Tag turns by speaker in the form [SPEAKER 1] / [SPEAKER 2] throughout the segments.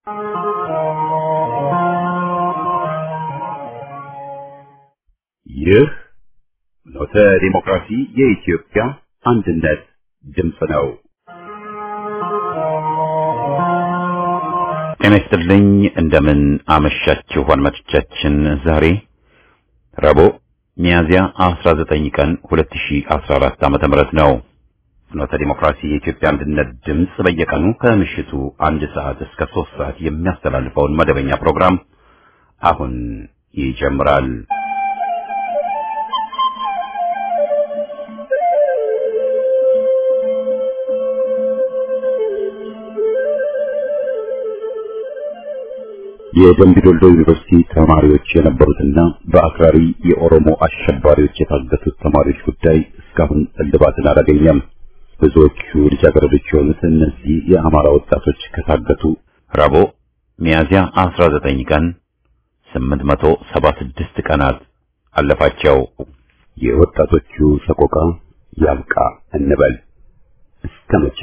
[SPEAKER 1] ይህ ኖተ ዲሞክራሲ የኢትዮጵያ አንድነት ድምፅ ነው። ጤና ይስጥልኝ። እንደምን አመሻችሁ አድማጮቻችን። ዛሬ ረቡዕ ሚያዝያ 19 ቀን 2014 ዓመተ ምህረት ነው። ፍኖተ ዲሞክራሲ የኢትዮጵያ አንድነት ድምፅ በየቀኑ ከምሽቱ አንድ ሰዓት እስከ ሶስት ሰዓት የሚያስተላልፈውን መደበኛ ፕሮግራም አሁን ይጀምራል። የደምቢ ዶልዶ ዩኒቨርሲቲ ተማሪዎች የነበሩትና በአክራሪ የኦሮሞ አሸባሪዎች የታገቱት ተማሪዎች ጉዳይ እስካሁን እልባትን አላገኘም። ብዙዎቹ ልጃገረዶች የሆኑት እነዚህ የአማራ ወጣቶች ከታገቱ ረቡዕ ሚያዝያ 19 ቀን 876 ቀናት አለፋቸው። የወጣቶቹ ሰቆቃ ያብቃ እንበል እስከ መቼ?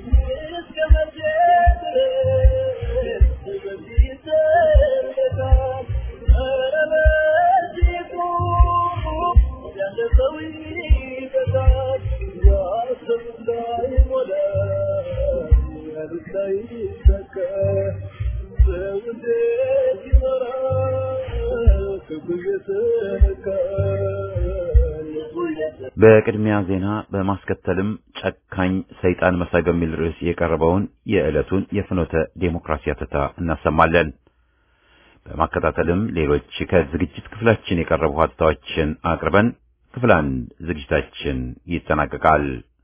[SPEAKER 1] በቅድሚያ ዜና በማስከተልም ጨካኝ ሰይጣን መሳይ በሚል ርዕስ የቀረበውን የዕለቱን የፍኖተ ዴሞክራሲ አተታ እናሰማለን። በማከታተልም ሌሎች ከዝግጅት ክፍላችን የቀረቡ ሀተታዎችን አቅርበን ክፍል አንድ ዝግጅታችን ይጠናቀቃል።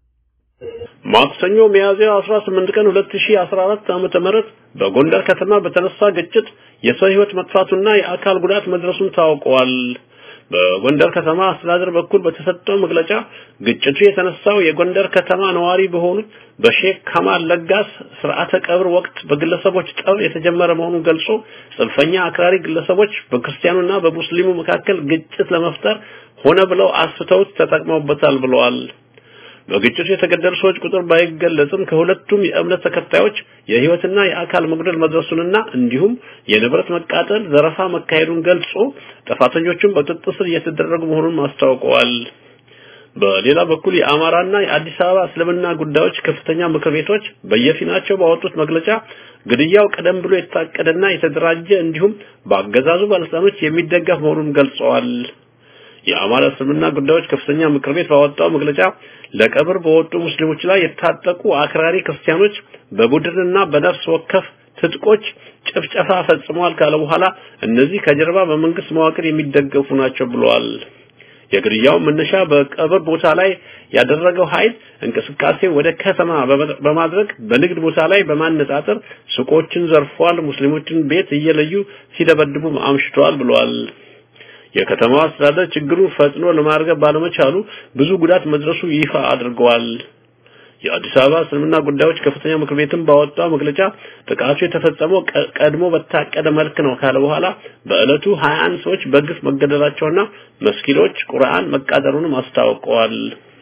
[SPEAKER 2] ማክሰኞ ሚያዝያ 18 ቀን 2014 ዓመተ ምህረት በጎንደር ከተማ በተነሳ ግጭት የሰው ሕይወት መጥፋቱና የአካል ጉዳት መድረሱን ታውቋል። በጎንደር ከተማ አስተዳደር በኩል በተሰጠው መግለጫ ግጭቱ የተነሳው የጎንደር ከተማ ነዋሪ በሆኑት በሼክ ከማል ለጋስ ስርዓተ ቀብር ወቅት በግለሰቦች ጠብ የተጀመረ መሆኑን ገልጾ ጽንፈኛ አክራሪ ግለሰቦች በክርስቲያኑና በሙስሊሙ መካከል ግጭት ለመፍጠር ሆነ ብለው አስፍተውት ተጠቅመውበታል ብለዋል። በግጭቱ የተገደሉ ሰዎች ቁጥር ባይገለጽም ከሁለቱም የእምነት ተከታዮች የህይወትና የአካል መጉደል መድረሱንና እንዲሁም የንብረት መቃጠል፣ ዘረፋ መካሄዱን ገልጾ ጥፋተኞቹም በቁጥጥር ስር እየተደረጉ መሆኑን አስታውቀዋል። በሌላ በኩል የአማራና የአዲስ አበባ እስልምና ጉዳዮች ከፍተኛ ምክር ቤቶች በየፊናቸው ባወጡት መግለጫ ግድያው ቀደም ብሎ የታቀደና የተደራጀ እንዲሁም በአገዛዙ ባለስልጣኖች የሚደገፍ መሆኑን ገልጸዋል። የአማራ እስልምና ጉዳዮች ከፍተኛ ምክር ቤት ባወጣው መግለጫ ለቀብር በወጡ ሙስሊሞች ላይ የታጠቁ አክራሪ ክርስቲያኖች በቡድንና በነፍስ ወከፍ ትጥቆች ጭፍጨፋ ፈጽመዋል ካለ በኋላ እነዚህ ከጀርባ በመንግስት መዋቅር የሚደገፉ ናቸው ብለዋል። የግድያው መነሻ በቀብር ቦታ ላይ ያደረገው ኃይል እንቅስቃሴ ወደ ከተማ በማድረግ በንግድ ቦታ ላይ በማነጣጠር ሱቆችን ዘርፏል፣ ሙስሊሞችን ቤት እየለዩ ሲደበድቡ አምሽተዋል ብለዋል። የከተማዋ አስተዳደር ችግሩን ፈጥኖ ለማርገብ ባለመቻሉ ብዙ ጉዳት መድረሱ ይፋ አድርገዋል። የአዲስ አበባ እስልምና ጉዳዮች ከፍተኛ ምክር ቤትም ባወጣው መግለጫ ጥቃቱ የተፈጸመው ቀድሞ በታቀደ መልክ ነው ካለ በኋላ በዕለቱ 21 ሰዎች በግፍ መገደላቸውና መስጊዶች ቁርአን መቃጠሉንም አስታውቀዋል።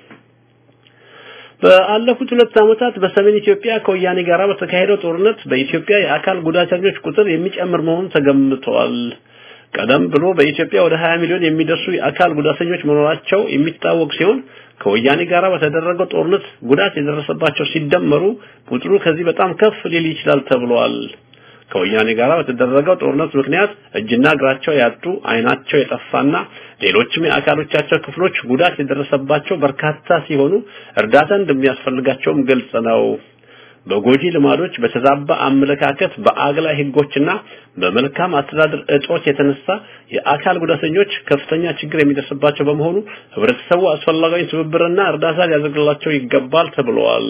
[SPEAKER 2] በአለፉት ሁለት ዓመታት በሰሜን ኢትዮጵያ ከወያኔ ጋር በተካሄደው ጦርነት በኢትዮጵያ የአካል ጉዳተኞች ቁጥር የሚጨምር መሆኑን ተገምተዋል። ቀደም ብሎ በኢትዮጵያ ወደ 20 ሚሊዮን የሚደርሱ የአካል ጉዳተኞች መኖራቸው የሚታወቅ ሲሆን ከወያኔ ጋር በተደረገው ጦርነት ጉዳት የደረሰባቸው ሲደመሩ ቁጥሩ ከዚህ በጣም ከፍ ሊል ይችላል ተብሏል። ከወያኔ ጋር በተደረገው ጦርነት ምክንያት እጅና እግራቸው ያጡ፣ አይናቸው የጠፋና ሌሎችም የአካሎቻቸው ክፍሎች ጉዳት የደረሰባቸው በርካታ ሲሆኑ እርዳታ እንደሚያስፈልጋቸውም ግልጽ ነው። በጎጂ ልማዶች፣ በተዛባ አመለካከት፣ በአግላይ ህጎችና በመልካም አስተዳደር እጦት የተነሳ የአካል ጉዳተኞች ከፍተኛ ችግር የሚደርስባቸው በመሆኑ ህብረተሰቡ አስፈላጊውን ትብብርና እርዳታ ሊያደርግላቸው ይገባል ተብለዋል።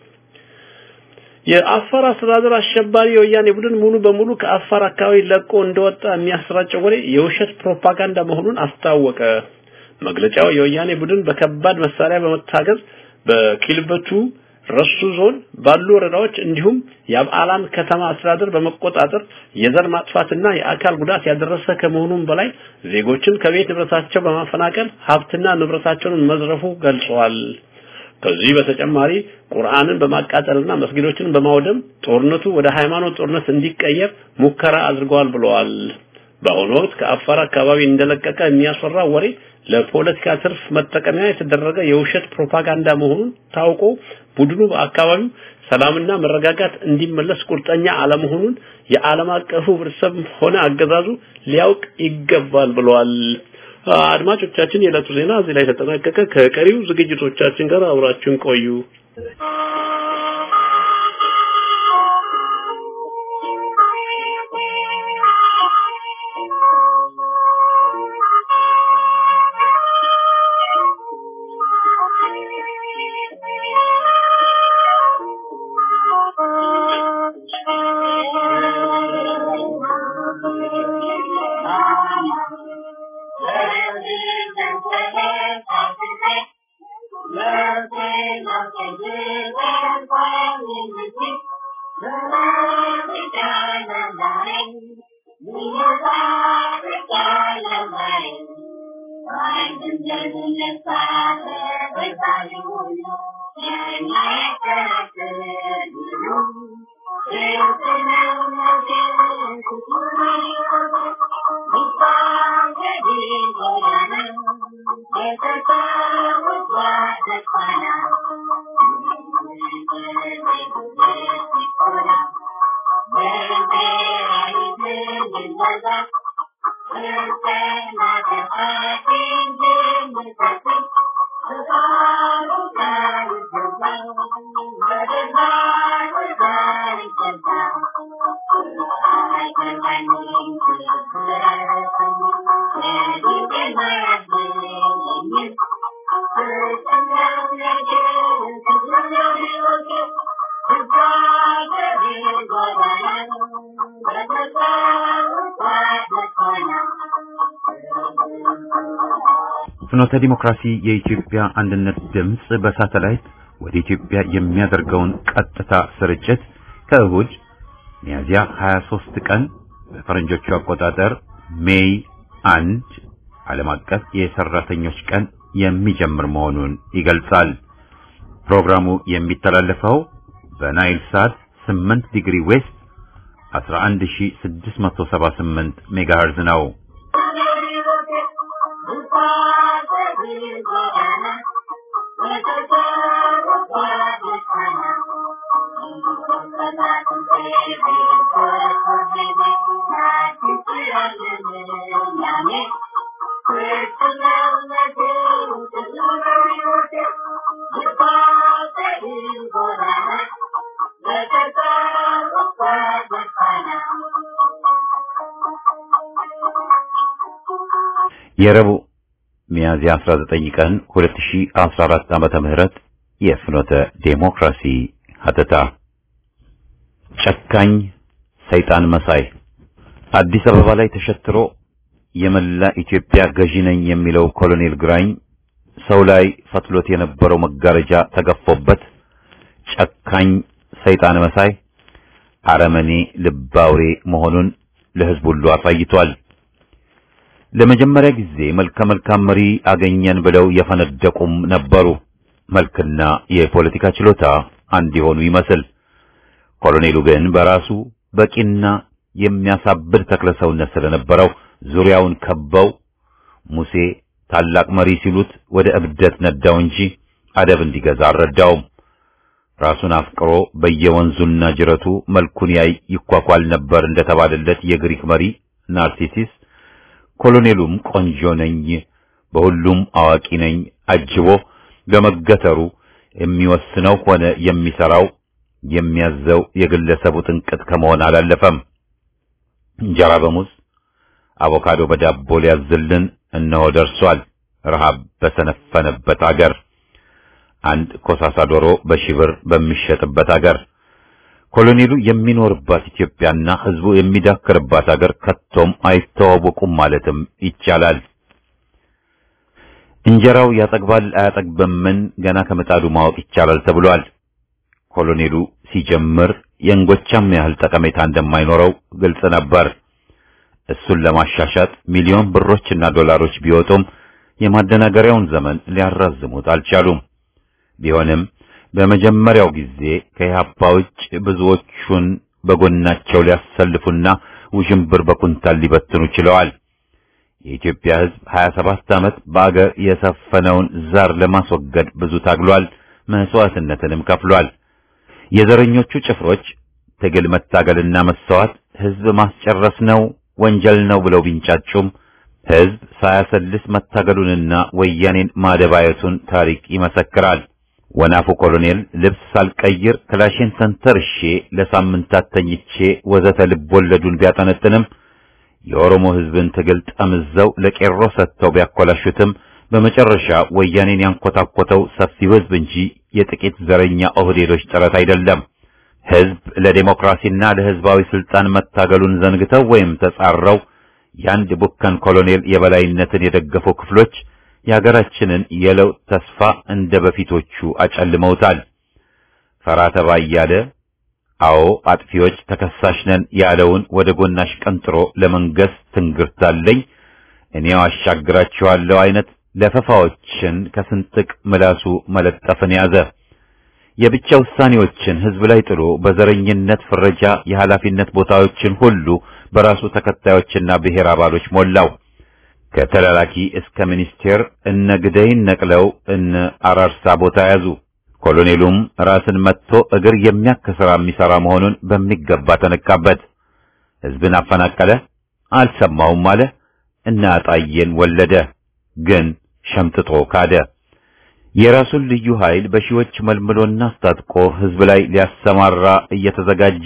[SPEAKER 2] የአፋር አስተዳደር አሸባሪ የወያኔ ቡድን ሙሉ በሙሉ ከአፋር አካባቢ ለቆ እንደወጣ የሚያሰራጨው ወሬ የውሸት ፕሮፓጋንዳ መሆኑን አስታወቀ። መግለጫው የወያኔ ቡድን በከባድ መሳሪያ በመታገዝ በኪልበቱ ረሱ ዞን ባሉ ወረዳዎች እንዲሁም የአብዓላን ከተማ አስተዳደር በመቆጣጠር የዘር ማጥፋትና የአካል ጉዳት ያደረሰ ከመሆኑም በላይ ዜጎችን ከቤት ንብረታቸው በማፈናቀል ሀብትና ንብረታቸውን መዝረፉ ገልጸዋል። ከዚህ በተጨማሪ ቁርአንን በማቃጠልና መስጊዶችን በማውደም ጦርነቱ ወደ ሃይማኖት ጦርነት እንዲቀየር ሙከራ አድርገዋል ብለዋል። በአሁኑ ወቅት ከአፋር አካባቢ እንደለቀቀ የሚያስፈራ ወሬ ለፖለቲካ ትርፍ መጠቀሚያ የተደረገ የውሸት ፕሮፓጋንዳ መሆኑን ታውቆ ቡድኑ በአካባቢው ሰላምና መረጋጋት እንዲመለስ ቁርጠኛ አለመሆኑን የዓለም አቀፉ ህብረተሰብ ሆነ አገዛዙ ሊያውቅ ይገባል ብለዋል። አድማጮቻችን፣ የዕለቱ ዜና እዚህ ላይ ተጠናቀቀ። ከቀሪው ዝግጅቶቻችን ጋር አብራችሁን ቆዩ።
[SPEAKER 1] ፍኖተ ዲሞክራሲ የኢትዮጵያ አንድነት ድምፅ በሳተላይት ወደ ኢትዮጵያ የሚያደርገውን ቀጥታ ስርጭት ከእሁድ ሚያዝያ 23 ቀን በፈረንጆቹ አቆጣጠር ሜይ አንድ ዓለም አቀፍ የሰራተኞች ቀን የሚጀምር መሆኑን ይገልጻል። ፕሮግራሙ የሚተላለፈው በናይል ሳት 8 ዲግሪ ዌስት 11678 ሜጋሄርዝ ነው። የረቡዕ ሚያዝያ 19 ቀን 2014 ዓመተ ምህረት የፍኖተ ዴሞክራሲ ሀተታ ጨካኝ ሰይጣን መሳይ አዲስ አበባ ላይ ተሸትሮ የመላ ኢትዮጵያ ገዢ ነኝ የሚለው ኮሎኔል ግራኝ ሰው ላይ ፈትሎት የነበረው መጋረጃ ተገፎበት ጨካኝ ሰይጣን መሳይ አረመኔ ልባውሬ መሆኑን ለሕዝብ ሁሉ አሳይቷል። ለመጀመሪያ ጊዜ መልከ መልካም መሪ አገኘን ብለው የፈነደቁም ነበሩ። መልክና የፖለቲካ ችሎታ አንድ የሆኑ ይመስል ኮሎኔሉ ግን በራሱ በቂና የሚያሳብድ ተክለሰውነት ስለነበረው ዙሪያውን ከበው ሙሴ ታላቅ መሪ ሲሉት ወደ እብደት ነዳው እንጂ አደብ እንዲገዛ አልረዳውም። ራሱን አፍቅሮ በየወንዙና ጅረቱ መልኩን ያይ ይኳኳል ነበር እንደተባለለት የግሪክ መሪ ናርሲሲስ ኮሎኔሉም ቆንጆ ነኝ፣ በሁሉም አዋቂ ነኝ አጅቦ በመገተሩ የሚወስነው ሆነ የሚሰራው የሚያዘው የግለሰቡ ጥንቅጥ ከመሆን አላለፈም። እንጀራ በሙዝ አቮካዶ በዳቦ ሊያዝልን እነሆ ደርሷል። ረሃብ በሰነፈነበት አገር አንድ ኮሳሳ ዶሮ በሺህ ብር በሚሸጥበት አገር ኮሎኔሉ የሚኖርባት ኢትዮጵያና ሕዝቡ የሚዳክርባት አገር ከቶም አይተዋወቁም ማለትም ይቻላል። እንጀራው ያጠግባል አያጠግብምን ገና ከምጣዱ ማወቅ ይቻላል ተብሏል። ኮሎኔሉ ሲጀምር የእንጎቻም ያህል ጠቀሜታ እንደማይኖረው ግልጽ ነበር። እሱን ለማሻሻጥ ሚሊዮን ብሮችና ዶላሮች ቢወጡም የማደናገሪያውን ዘመን ሊያራዝሙት አልቻሉም። ቢሆንም በመጀመሪያው ጊዜ ከኢህአፓ ውጭ ብዙዎቹን በጎናቸው ሊያሰልፉና ውዥንብር በኩንታል ሊበትኑ ችለዋል። የኢትዮጵያ ሕዝብ 27 ዓመት በአገር የሰፈነውን ዛር ለማስወገድ ብዙ ታግሏል፣ መስዋዕትነትንም ከፍሏል። የዘረኞቹ ጭፍሮች ትግል መታገልና መሰዋት ሕዝብ ማስጨረስ ነው ወንጀል ነው ብለው ቢንጫጩም ሕዝብ ሳያሰልስ መታገሉንና ወያኔን ማደባየቱን ታሪክ ይመሰክራል። ወናፉ ኮሎኔል ልብስ ሳልቀይር ክላሽን ተንተርሼ ለሳምንታት ተኝቼ ወዘተ ልቦለዱን ቢያጠነጥንም የኦሮሞ ሕዝብን ትግል ጠምዘው ለቄሮ ሰጥተው ቢያኮላሹትም በመጨረሻ ወያኔን ያንኮታኮተው ሰፊው ሕዝብ እንጂ የጥቂት ዘረኛ ኦህዴዶች ጥረት አይደለም። ሕዝብ ለዴሞክራሲና ለሕዝባዊ ስልጣን መታገሉን ዘንግተው ወይም ተጻረው የአንድ ቡከን ኮሎኔል የበላይነትን የደገፉ ክፍሎች የሀገራችንን የለውጥ ተስፋ እንደ በፊቶቹ አጨልመውታል። ፈራ ተባ እያለ አዎ አጥፊዎች ተከሳሽ ነን ያለውን ወደ ጎናሽ ቀንጥሮ ለመንገስ ትንግርታለኝ እኔው አሻግራችኋለሁ አይነት ለፈፋዎችን ከስንጥቅ ምላሱ መለጠፍን ያዘ። የብቻ ውሳኔዎችን ህዝብ ላይ ጥሎ በዘረኝነት ፍረጃ የኃላፊነት ቦታዎችን ሁሉ በራሱ ተከታዮችና ብሔር አባሎች ሞላው። ከተላላኪ እስከ ሚኒስቴር እነ ግደይን ነቅለው እነ አራርሳ ቦታ ያዙ። ኮሎኔሉም ራስን መጥቶ እግር የሚያከስራ የሚሰራ መሆኑን በሚገባ ተነቃበት። ህዝብን አፈናቀለ፣ አልሰማውም አለ፣ እነ አጣዬን ወለደ። ግን ሸምጥጦ ካደ። የራሱን ልዩ ኃይል በሺዎች መልምሎና አስታጥቆ ህዝብ ላይ ሊያሰማራ እየተዘጋጀ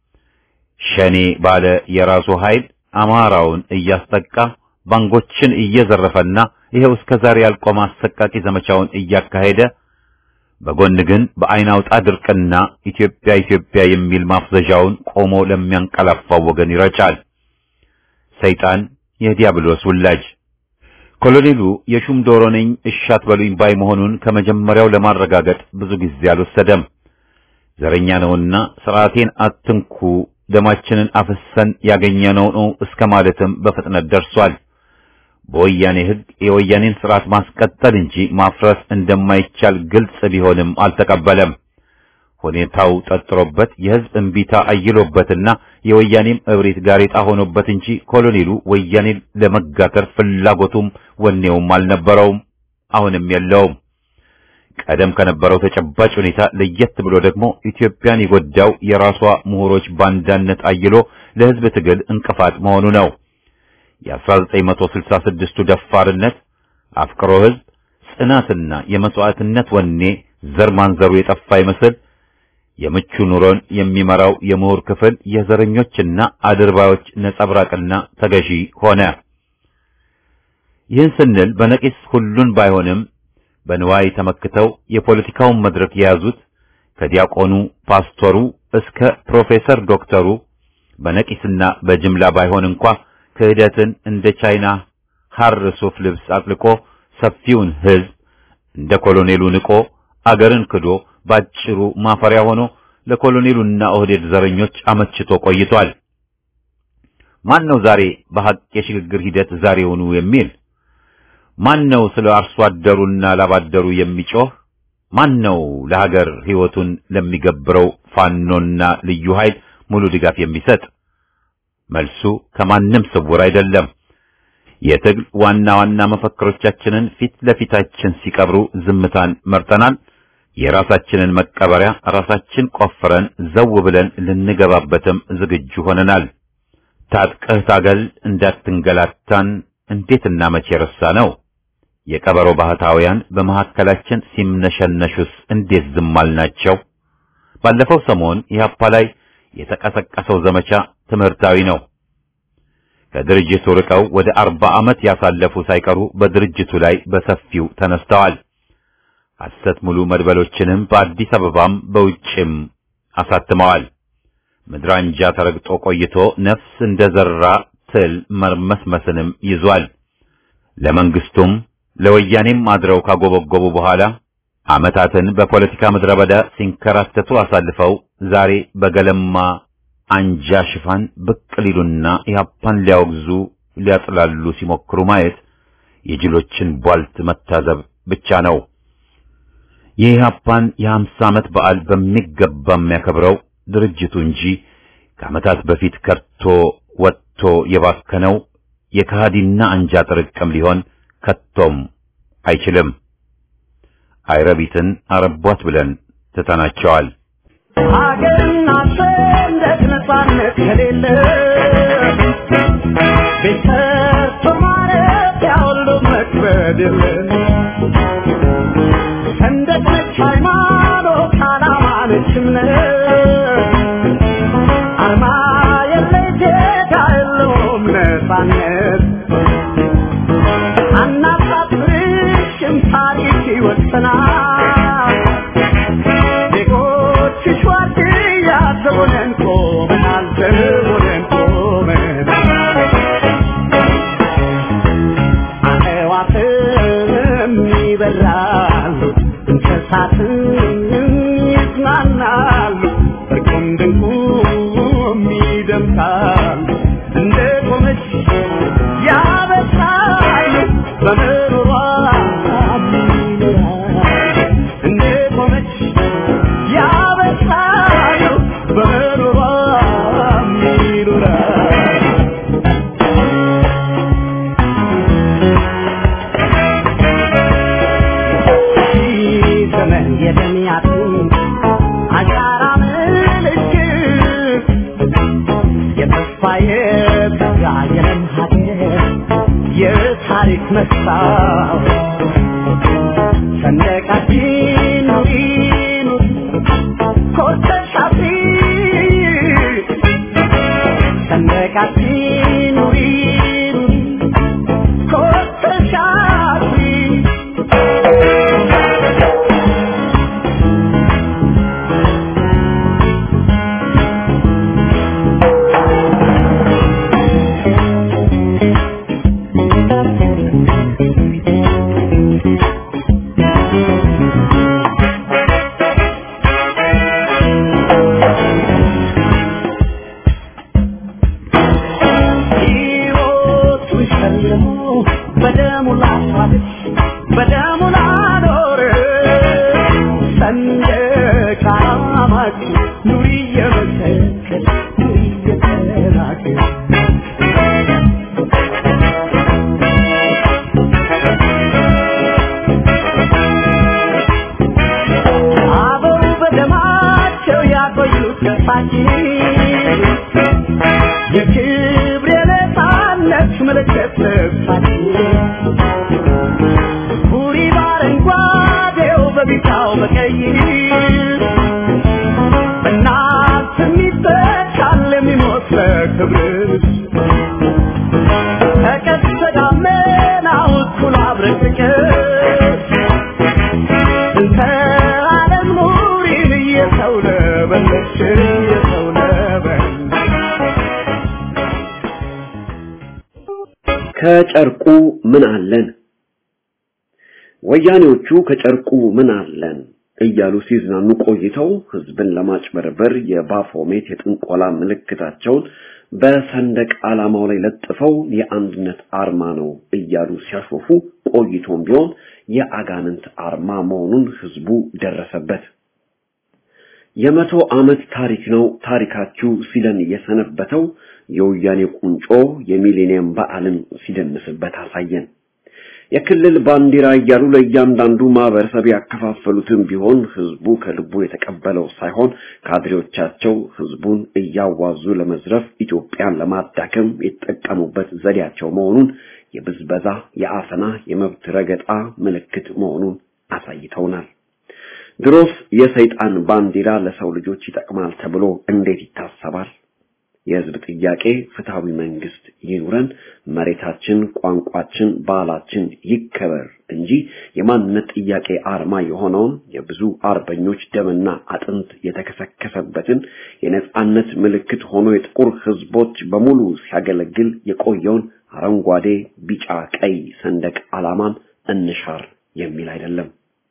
[SPEAKER 1] ሸኔ ባለ የራሱ ኃይል አማራውን እያስጠቃ ባንጎችን እየዘረፈና ይሄው እስከ ዛሬ ያልቆመ አሰቃቂ ዘመቻውን እያካሄደ በጎን ግን በአይን አውጣ ድርቅና ኢትዮጵያ ኢትዮጵያ የሚል ማፍዘዣውን ቆሞ ለሚያንቀላፋው ወገን ይረጫል። ሰይጣን የዲያብሎስ ውላጅ ኮሎኔሉ የሹም ዶሮ ነኝ እሻት በሉኝ ባይ መሆኑን ከመጀመሪያው ለማረጋገጥ ብዙ ጊዜ አልወሰደም። ዘረኛ ነውና ስርዓቴን አትንኩ፣ ደማችንን አፍሰን ያገኘነው ነው እስከ ማለትም በፍጥነት ደርሷል። በወያኔ ሕግ የወያኔን ስርዓት ማስቀጠል እንጂ ማፍረስ እንደማይቻል ግልጽ ቢሆንም አልተቀበለም። ሁኔታው ጠጥሮበት የሕዝብ እምቢታ አይሎበትና የወያኔም እብሪት ጋሬጣ ሆኖበት እንጂ ኮሎኔሉ ወያኔን ለመጋተር ፍላጎቱም ወኔውም አልነበረውም፣ አሁንም የለውም። ቀደም ከነበረው ተጨባጭ ሁኔታ ለየት ብሎ ደግሞ ኢትዮጵያን የጎዳው የራሷ ምሁሮች ባንዳነት አይሎ ለሕዝብ ትግል እንቅፋት መሆኑ ነው። የ1966ቱ ደፋርነት፣ አፍቅሮ ሕዝብ፣ ጽናትና የመስዋዕትነት ወኔ ዘር ማንዘሩ የጠፋ ይመስል የምቹ ኑሮን የሚመራው የምሁር ክፍል የዘረኞችና አድርባዮች ነጸብራቅና ተገዢ ሆነ። ይህን ስንል በነቂስ ሁሉን ባይሆንም በንዋይ ተመክተው የፖለቲካውን መድረክ የያዙት ከዲያቆኑ ፓስቶሩ እስከ ፕሮፌሰር ዶክተሩ በነቂስና በጅምላ ባይሆን እንኳ ክህደትን እንደ ቻይና ሐር ሱፍ ልብስ አጥልቆ ሰፊውን ሕዝብ እንደ ኮሎኔሉ ንቆ አገርን ክዶ ባጭሩ ማፈሪያ ሆኖ ለኮሎኔሉና ኦህዴድ ዘረኞች አመችቶ ቆይቷል። ማን ነው ዛሬ በሐቅ የሽግግር ሂደት ዛሬውኑ የሚል? ማን ነው ስለ አርሶ አደሩና ላባደሩ የሚጮህ? ማን ነው ለሀገር ሕይወቱን ለሚገብረው ፋኖና ልዩ ኃይል ሙሉ ድጋፍ የሚሰጥ? መልሱ ከማንም ስውር አይደለም። የትግል ዋና ዋና መፈክሮቻችንን ፊት ለፊታችን ሲቀብሩ ዝምታን መርጠናል። የራሳችንን መቀበሪያ ራሳችን ቆፍረን ዘው ብለን ልንገባበትም ዝግጁ ሆነናል። ታጥቀህ ታገል እንዳትንገላታን እንዴትና መቼ ረሳ ነው። የቀበሮ ባህታውያን በመካከላችን ሲምነሸነሹስ እንዴት ዝም አልናቸው? ባለፈው ሰሞን ኢህአፓ ላይ የተቀሰቀሰው ዘመቻ ትምህርታዊ ነው። ከድርጅቱ ርቀው ወደ አርባ ዓመት ያሳለፉ ሳይቀሩ በድርጅቱ ላይ በሰፊው ተነስተዋል። ሐሰት ሙሉ መድበሎችንም በአዲስ አበባም በውጭም አሳትመዋል። ምድራንጃ ተረግጦ ቆይቶ ነፍስ እንደዘራ ትል መርመስመስንም ይዟል። ለመንግስቱም ለወያኔም አድረው ካጎበጎቡ በኋላ ዓመታትን በፖለቲካ ምድረ በዳ ሲንከራተቱ አሳልፈው ዛሬ በገለማ አንጃ ሽፋን ብቅ ሊሉና ኢህአፓን ሊያወግዙ ሊያጥላሉ ሲሞክሩ ማየት የጅሎችን ቧልት መታዘብ ብቻ ነው። የኢህአፓን የሀምሳ ዓመት በዓል በሚገባ የሚያከብረው ድርጅቱ እንጂ ከዓመታት በፊት ከርቶ ወጥቶ የባከነው የከሃዲና አንጃ ጥርቅም ሊሆን ከቶም አይችልም። አይረቢትን አረቧት ብለን ትተናቸዋል።
[SPEAKER 3] ሀገርና ሰንደቅ ነፃነት ከሌለ ቤተሰብ ማለት ያሁሉ መክበድ የለ ሰንደቅ ነች ሃይማኖት፣ ዓላማ ነች እምነት አርማ የለ ጌታ የለውም ነፃነት አናሳፍርሽም ታሪክ ይወሰናል ዜጎችሽ ዋርድያ ዘቦነን ቆመናል ዘቦነን ቆመናል አዕዋፍም ይበራሉ እንስሳትም ይዝናናሉ እርቁም ድንቁም ይደምቃሉ እንደ ቆመች ያበሳሉ በምሮሯ እንደ ቆመች ያበሳሉ በምሮሯ ይኖራሉ ዘመን የደሚያቱ አሻራ ምልክት የተስፋ የጸጋ የለም ሀገር የታሪክ መስታወት ሰንደቃችን ኑሪ ኑሪ ኮርተሽ አብሪ ሰንደቃችን ኑሪ ኑሪ ኮርተሽ አብሪ ሕይወቱን ሸልሞ በደሙ ላስዋበች በደሙ ላኖረ ሰንደቅ ዓላማችን ኑሪ እየመሰከች ኑሪ እየተናገር አበው በደማቸው ያቆዩት ተስፋችን የክብር የነፃነት ምልክት ልብሳችን ቡሪ በአረንጓዴው በቢጫው በቀይ በእናት የሚተካል የሚሞት ለክብር ተቀስተ ደመናው እኩል አብረን ፍቅር እንተ ዓለም ኑሪን እየሰው ነበለች እየሰው ነበለች
[SPEAKER 4] ከጨርቁ ምን አለን? ወያኔዎቹ ከጨርቁ ምን አለን እያሉ ሲዝናኑ ቆይተው ህዝብን ለማጭበርበር የባፎሜት የጥንቆላ ምልክታቸውን በሰንደቅ ዓላማው ላይ ለጥፈው የአንድነት አርማ ነው እያሉ ሲያሾፉ ቆይቶም ቢሆን የአጋንንት አርማ መሆኑን ህዝቡ ደረሰበት። የመቶ ዓመት ታሪክ ነው ታሪካችሁ ሲለን የሰነበተው የወያኔ ቁንጮ የሚሌኒየም በዓልን ሲደንስበት አሳየን። የክልል ባንዲራ እያሉ ለእያንዳንዱ ማህበረሰብ ያከፋፈሉትን ቢሆን ህዝቡ ከልቡ የተቀበለው ሳይሆን ካድሬዎቻቸው ህዝቡን እያዋዙ ለመዝረፍ ኢትዮጵያን ለማዳከም የተጠቀሙበት ዘዴያቸው መሆኑን የብዝበዛ፣ የአፈና፣ የመብት ረገጣ ምልክት መሆኑን አሳይተውናል። ድሮስ የሰይጣን ባንዲራ ለሰው ልጆች ይጠቅማል ተብሎ እንዴት ይታሰባል? የህዝብ ጥያቄ ፍትሃዊ መንግስት ይኑረን፣ መሬታችን፣ ቋንቋችን፣ ባህላችን ይከበር እንጂ የማንነት ጥያቄ አርማ የሆነውን የብዙ አርበኞች ደምና አጥንት የተከሰከሰበትን የነጻነት ምልክት ሆኖ የጥቁር ህዝቦች በሙሉ ሲያገለግል የቆየውን አረንጓዴ፣ ቢጫ፣ ቀይ ሰንደቅ ዓላማን እንሻር የሚል አይደለም።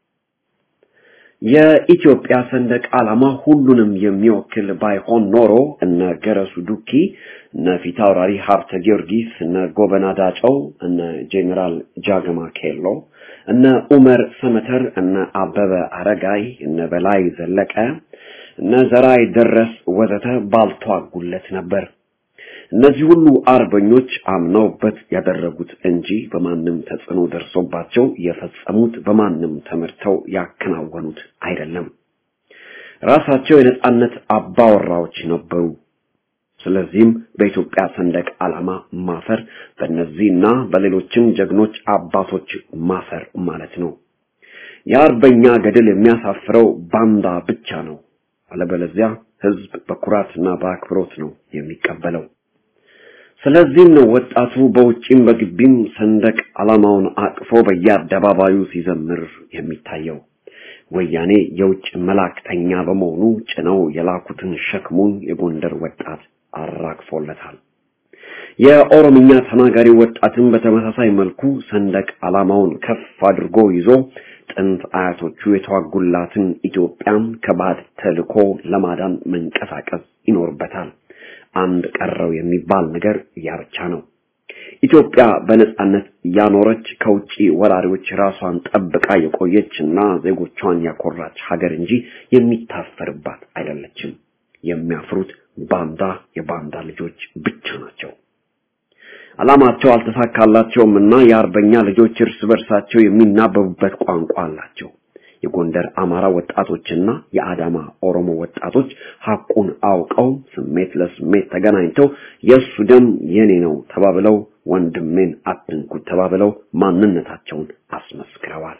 [SPEAKER 4] የኢትዮጵያ ሰንደቅ ዓላማ ሁሉንም የሚወክል ባይሆን ኖሮ እነ ገረሱ ዱኪ፣ እነ ፊታውራሪ ሀብተ ጊዮርጊስ፣ እነ ጎበና ዳጨው፣ እነ ጄኔራል ጃገማ ኬሎ፣ እነ ኡመር ሰመተር፣ እነ አበበ አረጋይ፣ እነ በላይ ዘለቀ፣ እነ ዘራይ ደረስ ወዘተ ባልተዋጉለት ነበር። እነዚህ ሁሉ አርበኞች አምነውበት ያደረጉት እንጂ በማንም ተጽዕኖ ደርሶባቸው የፈጸሙት በማንም ተመርተው ያከናወኑት አይደለም። ራሳቸው የነጻነት አባወራዎች ነበሩ። ስለዚህም በኢትዮጵያ ሰንደቅ ዓላማ ማፈር በእነዚህና በሌሎችም ጀግኖች አባቶች ማፈር ማለት ነው። የአርበኛ ገድል የሚያሳፍረው ባንዳ ብቻ ነው። አለበለዚያ ህዝብ በኩራትና በአክብሮት ነው የሚቀበለው። ስለዚህም ነው ወጣቱ በውጭም በግቢም ሰንደቅ ዓላማውን አቅፎ በየአደባባዩ ሲዘምር የሚታየው። ወያኔ የውጭ መላእክተኛ በመሆኑ ጭነው የላኩትን ሸክሙን የጎንደር ወጣት አራግፎለታል። የኦሮምኛ ተናጋሪ ወጣትን በተመሳሳይ መልኩ ሰንደቅ ዓላማውን ከፍ አድርጎ ይዞ ጥንት አያቶቹ የተዋጉላትን ኢትዮጵያን ከባድ ተልኮ ለማዳን መንቀሳቀስ ይኖርበታል። አንድ ቀረው የሚባል ነገር ያ ብቻ ነው። ኢትዮጵያ በነጻነት ያኖረች ከውጪ ወራሪዎች ራሷን ጠብቃ የቆየችና ዜጎቿን ያኮራች ሀገር እንጂ የሚታፈርባት አይደለችም። የሚያፍሩት ባንዳ የባንዳ ልጆች ብቻ ናቸው። ዓላማቸው አልተሳካላቸውም እና የአርበኛ ልጆች እርስ በርሳቸው የሚናበቡበት ቋንቋ አላቸው። የጎንደር አማራ ወጣቶችና የአዳማ ኦሮሞ ወጣቶች ሐቁን አውቀው ስሜት ለስሜት ተገናኝተው የእሱ ደም የኔ ነው ተባብለው ወንድሜን አትንኩት ተባብለው ማንነታቸውን አስመስክረዋል።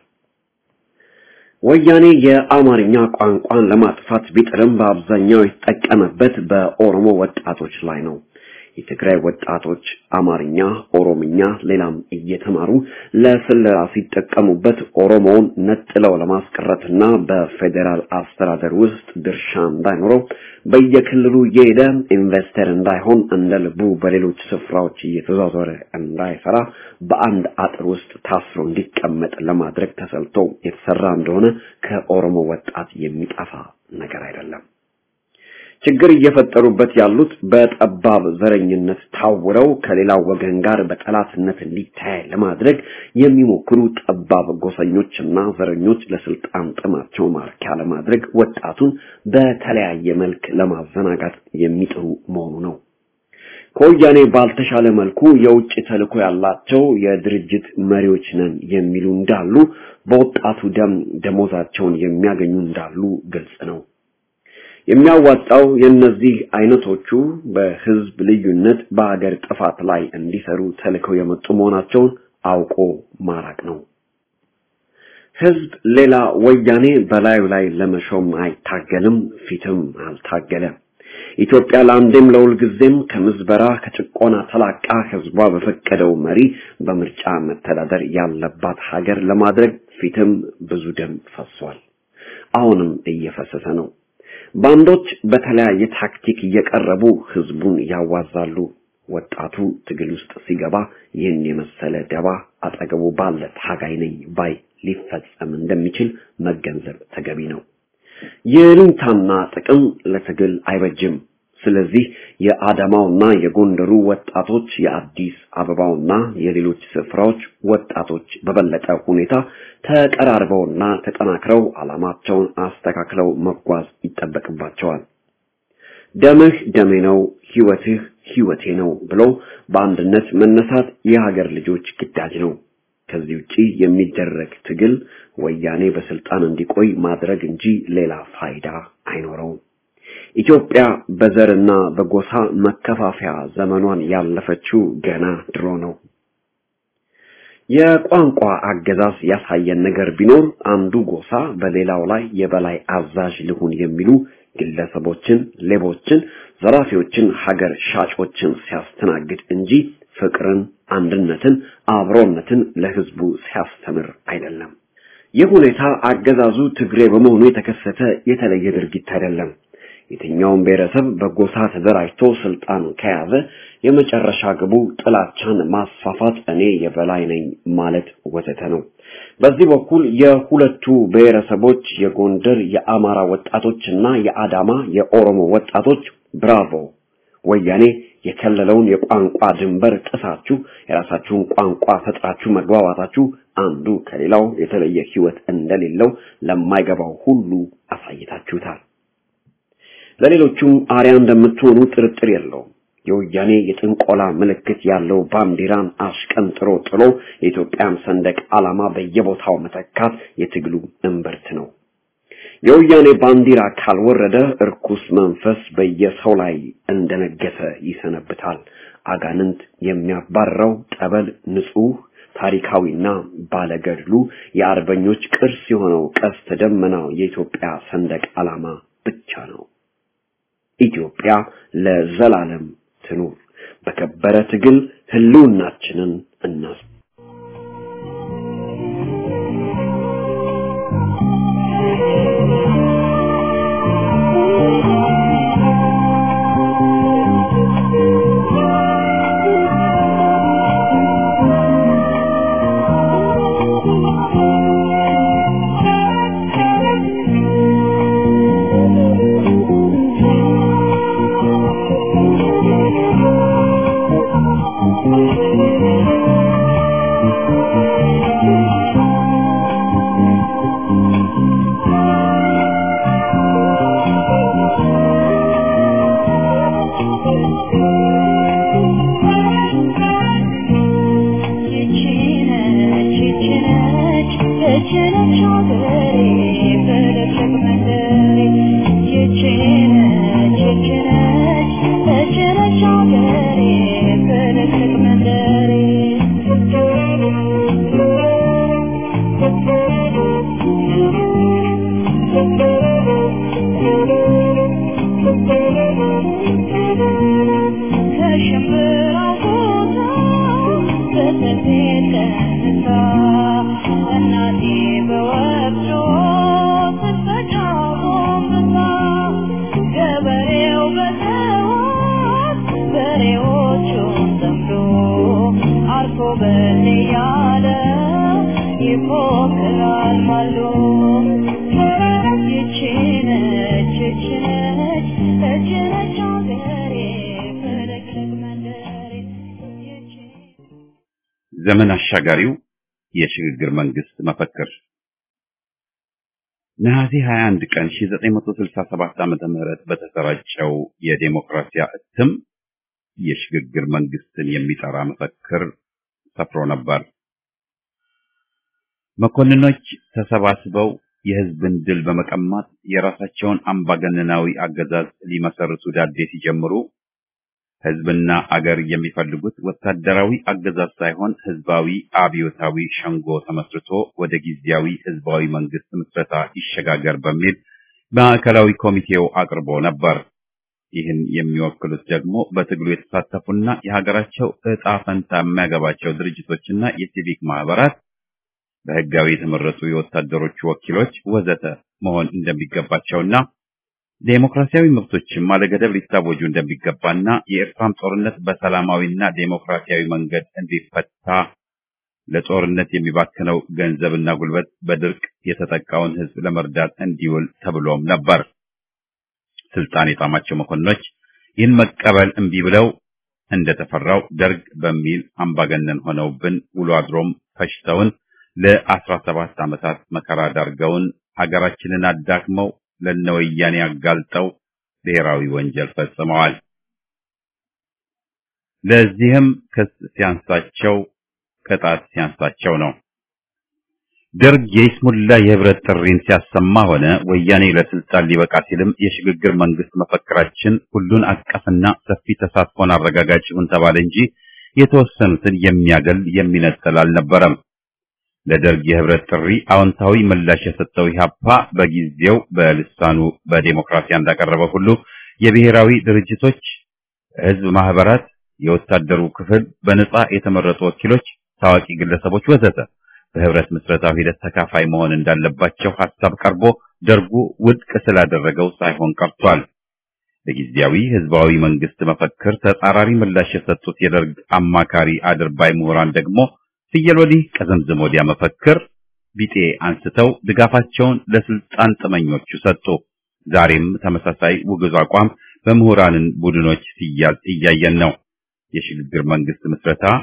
[SPEAKER 4] ወያኔ የአማርኛ ቋንቋን ለማጥፋት ቢጥርም በአብዛኛው የተጠቀመበት በኦሮሞ ወጣቶች ላይ ነው። የትግራይ ወጣቶች አማርኛ፣ ኦሮምኛ፣ ሌላም እየተማሩ ለስለላ ሲጠቀሙበት ኦሮሞውን ነጥለው ለማስቀረትና በፌዴራል አስተዳደር ውስጥ ድርሻ እንዳይኖረው በየክልሉ እየሄደ ኢንቨስተር እንዳይሆን እንደ ልቡ በሌሎች ስፍራዎች እየተዟዟረ እንዳይሰራ በአንድ አጥር ውስጥ ታስሮ እንዲቀመጥ ለማድረግ ተሰልቶ የተሰራ እንደሆነ ከኦሮሞ ወጣት የሚጠፋ ነገር አይደለም። ችግር እየፈጠሩበት ያሉት በጠባብ ዘረኝነት ታውረው ከሌላው ወገን ጋር በጠላትነት እንዲታይ ለማድረግ የሚሞክሩ ጠባብ ጎሰኞችና ዘረኞች ለስልጣን ጥማቸው ማርኪያ ለማድረግ ወጣቱን በተለያየ መልክ ለማዘናጋት የሚጥሩ መሆኑ ነው። ከወያኔ ባልተሻለ መልኩ የውጭ ተልዕኮ ያላቸው የድርጅት መሪዎች ነን የሚሉ እንዳሉ፣ በወጣቱ ደም ደሞዛቸውን የሚያገኙ እንዳሉ ግልጽ ነው። የሚያዋጣው የእነዚህ አይነቶቹ በህዝብ ልዩነት በሀገር ጥፋት ላይ እንዲሰሩ ተልከው የመጡ መሆናቸውን አውቆ ማራቅ ነው። ህዝብ ሌላ ወያኔ በላዩ ላይ ለመሾም አይታገልም፣ ፊትም አልታገለ። ኢትዮጵያ ለአንዴም ለሁል ጊዜም ከምዝበራ ከጭቆና ተላቃ ህዝቧ በፈቀደው መሪ በምርጫ መተዳደር ያለባት ሀገር ለማድረግ ፊትም ብዙ ደም ፈሷል። አሁንም እየፈሰሰ ነው። ባንዶች በተለያየ ታክቲክ እየቀረቡ ህዝቡን ያዋዛሉ። ወጣቱ ትግል ውስጥ ሲገባ ይህን የመሰለ ደባ አጠገቡ ባለ ታጋይ ነኝ ባይ ሊፈጸም እንደሚችል መገንዘብ ተገቢ ነው። የልንታና ጥቅም ለትግል አይበጅም። ስለዚህ የአዳማውና የጎንደሩ ወጣቶች የአዲስ አበባውና የሌሎች ስፍራዎች ወጣቶች በበለጠ ሁኔታ ተቀራርበውና ተጠናክረው ዓላማቸውን አስተካክለው መጓዝ ይጠበቅባቸዋል። ደምህ ደሜ ነው፣ ህይወትህ ህይወቴ ነው ብሎ በአንድነት መነሳት የሀገር ልጆች ግዳጅ ነው። ከዚህ ውጪ የሚደረግ ትግል ወያኔ በስልጣን እንዲቆይ ማድረግ እንጂ ሌላ ፋይዳ አይኖረውም። ኢትዮጵያ በዘርና በጎሳ መከፋፈያ ዘመኗን ያለፈችው ገና ድሮ ነው። የቋንቋ አገዛዝ ያሳየን ነገር ቢኖር አንዱ ጎሳ በሌላው ላይ የበላይ አዛዥ ልሁን የሚሉ ግለሰቦችን፣ ሌቦችን፣ ዘራፊዎችን፣ ሀገር ሻጮችን ሲያስተናግድ እንጂ ፍቅርን፣ አንድነትን፣ አብሮነትን ለህዝቡ ሲያስተምር አይደለም። ይህ ሁኔታ አገዛዙ ትግሬ በመሆኑ የተከሰተ የተለየ ድርጊት አይደለም። የትኛውም ብሔረሰብ በጎሳ ተደራጅቶ ስልጣን ከያዘ የመጨረሻ ግቡ ጥላቻን ማስፋፋት፣ እኔ የበላይ ነኝ ማለት ወዘተ ነው። በዚህ በኩል የሁለቱ ብሔረሰቦች የጎንደር የአማራ ወጣቶችና የአዳማ የኦሮሞ ወጣቶች ብራቮ ወያኔ የከለለውን የቋንቋ ድንበር ጥሳችሁ የራሳችሁን ቋንቋ ፈጥራችሁ መግባባታችሁ አንዱ ከሌላው የተለየ ህይወት እንደሌለው ለማይገባው ሁሉ አሳይታችሁታል። ለሌሎቹም አርያ እንደምትሆኑ ጥርጥር የለውም። የወያኔ የጥንቆላ ምልክት ያለው ባንዲራን አሽቀንጥሮ ጥሎ የኢትዮጵያን ሰንደቅ ዓላማ በየቦታው መተካት የትግሉ እምብርት ነው። የወያኔ ባንዲራ ካልወረደ እርኩስ መንፈስ በየሰው ላይ እንደነገሰ ይሰነብታል። አጋንንት የሚያባረው ጠበል ንጹህ ታሪካዊና ባለገድሉ የአርበኞች ቅርስ የሆነው ቀስተ ደመናው የኢትዮጵያ ሰንደቅ ዓላማ ብቻ ነው። ኢትዮጵያ ለዘላለም ትኑር። በከበረ ትግል ህልውናችንን እናስ
[SPEAKER 1] ዘመን አሻጋሪው የሽግግር መንግስት መፈክር ነሐሴ 21 ቀን 1967 ዓመተ ምህረት በተሰራጨው የዴሞክራሲያ እትም የሽግግር መንግስትን የሚጠራ መፈክር ሰፍሮ ነበር። መኮንኖች ተሰባስበው የህዝብን ድል በመቀማት የራሳቸውን አምባገነናዊ አገዛዝ ሊመሰርቱ ዳዴ ሲጀምሩ ህዝብና አገር የሚፈልጉት ወታደራዊ አገዛዝ ሳይሆን ህዝባዊ አብዮታዊ ሸንጎ ተመስርቶ ወደ ጊዜያዊ ህዝባዊ መንግስት ምስረታ ይሸጋገር በሚል ማዕከላዊ ኮሚቴው አቅርቦ ነበር። ይህን የሚወክሉት ደግሞ በትግሉ የተሳተፉና የሀገራቸው እጣ ፈንታ የሚያገባቸው ድርጅቶችና የሲቪክ ማህበራት፣ በህጋዊ የተመረጡ የወታደሮቹ ወኪሎች ወዘተ መሆን እንደሚገባቸውና ዴሞክራሲያዊ መብቶችም አለገደብ ሊታወጁ እንደሚገባና የኤርትራም ጦርነት በሰላማዊና ዴሞክራሲያዊ መንገድ እንዲፈታ ለጦርነት የሚባክነው ገንዘብና ጉልበት በድርቅ የተጠቃውን ህዝብ ለመርዳት እንዲውል ተብሎም ነበር። ስልጣን የጣማቸው መኮንኖች ይህን መቀበል እምቢ ብለው እንደተፈራው ደርግ በሚል አምባገነን ሆነውብን ውሎ አድሮም ፈሽተውን ለአስራ ሰባት ዓመታት መከራ ዳርገውን ሀገራችንን አዳክመው ለነወያኔ አጋልጠው ብሔራዊ ወንጀል ፈጽመዋል። ለዚህም ክስ ሲያንሳቸው ቅጣት ሲያንሳቸው ነው። ደርግ የይስሙላ የህብረት ጥሪን ሲያሰማ ሆነ ወያኔ ለስልጣን ሊበቃ ሲልም የሽግግር መንግስት መፈክራችን ሁሉን አቀፍና ሰፊ ተሳትፎን አረጋጋጭ ይሁን ተባለ እንጂ የተወሰኑትን የሚያገል የሚነጥል አልነበረም። ለደርግ የህብረት ጥሪ አዎንታዊ ምላሽ የሰጠው ኢህአፓ በጊዜው በልሳኑ በዴሞክራሲያ እንዳቀረበ ሁሉ የብሔራዊ ድርጅቶች፣ ህዝብ ማህበራት፣ የወታደሩ ክፍል፣ በነጻ የተመረጡ ወኪሎች፣ ታዋቂ ግለሰቦች ወዘተ በህብረት ምስረታው ሂደት ተካፋይ መሆን እንዳለባቸው ሐሳብ ቀርቦ ደርጉ ውድቅ ስላደረገው ሳይሆን ቀርቷል። ለጊዜያዊ ህዝባዊ መንግስት መፈክር ተጻራሪ ምላሽ የሰጡት የደርግ አማካሪ አድርባይ ምሁራን ደግሞ ፍየል ወዲህ ቀዘምዘም ወዲያ መፈክር ቢጤ አንስተው ድጋፋቸውን ለስልጣን ጥመኞቹ ሰጡ። ዛሬም ተመሳሳይ ውግዝ አቋም በምሁራንን ቡድኖች ሲያዝ እያየን ነው። የሽግግር መንግስት ምስረታ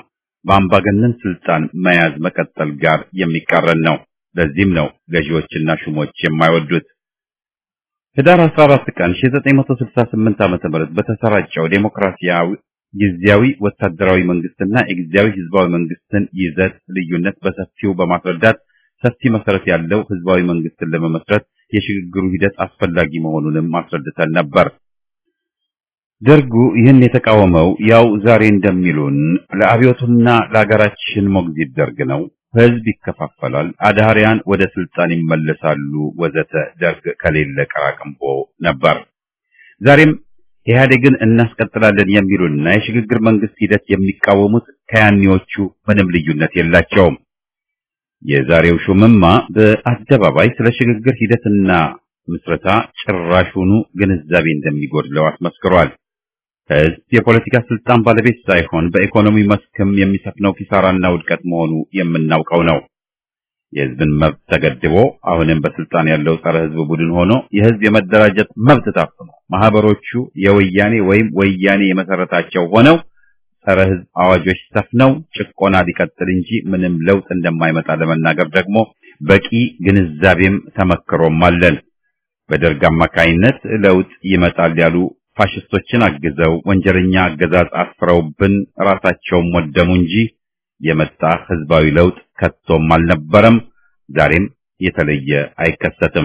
[SPEAKER 1] በአምባገነን ስልጣን መያዝ መቀጠል ጋር የሚቃረን ነው። ለዚህም ነው ገዢዎችና ሹሞች የማይወዱት። ህዳር 14 ቀን 1968 ዓ.ም በተሰራጨው ዴሞክራሲያዊ ጊዜያዊ ወታደራዊ መንግስትና የጊዜያዊ ህዝባዊ መንግስትን ይዘት ልዩነት በሰፊው በማስረዳት ሰፊ መሰረት ያለው ህዝባዊ መንግስትን ለመመስረት የሽግግሩ ሂደት አስፈላጊ መሆኑንም አስረድተን ነበር። ደርጉ ይህን የተቃወመው ያው ዛሬ እንደሚሉን ለአብዮቱና ለሀገራችን ሞግዚት ደርግ ነው። ህዝብ ይከፋፈላል፣ አድሃሪያን ወደ ስልጣን ይመለሳሉ፣ ወዘተ ደርግ ከሌለ ቀራቅንቦ ነበር። ዛሬም ኢህአዴግን እናስቀጥላለን የሚሉና የሽግግር መንግስት ሂደት የሚቃወሙት ከያኔዎቹ ምንም ልዩነት የላቸውም። የዛሬው ሹምማ በአደባባይ ስለ ሽግግር ሂደትና ምስረታ ጭራሹኑ ግንዛቤ እንደሚጎድለው አስመስክሯል። ህዝብ የፖለቲካ ስልጣን ባለቤት ሳይሆን በኢኮኖሚ መስክም የሚሰፍነው ኪሳራና ውድቀት መሆኑ የምናውቀው ነው። የህዝብን መብት ተገድቦ አሁንም በስልጣን ያለው ጸረ ህዝብ ቡድን ሆኖ የህዝብ የመደራጀት መብት ታፍኖ ማህበሮቹ የወያኔ ወይም ወያኔ የመሰረታቸው ሆነው ጸረ ህዝብ አዋጆች ሰፍነው ጭቆና ሊቀጥል እንጂ ምንም ለውጥ እንደማይመጣ ለመናገር ደግሞ በቂ ግንዛቤም ተመክሮም አለን። በደርግ አማካይነት ለውጥ ይመጣል ያሉ ፋሽስቶችን አግዘው ወንጀለኛ አገዛዝ አስፍረውብን ራሳቸውም ወደሙ እንጂ የመጣ ህዝባዊ ለውጥ ከቶም አልነበረም። ዛሬም የተለየ አይከሰትም።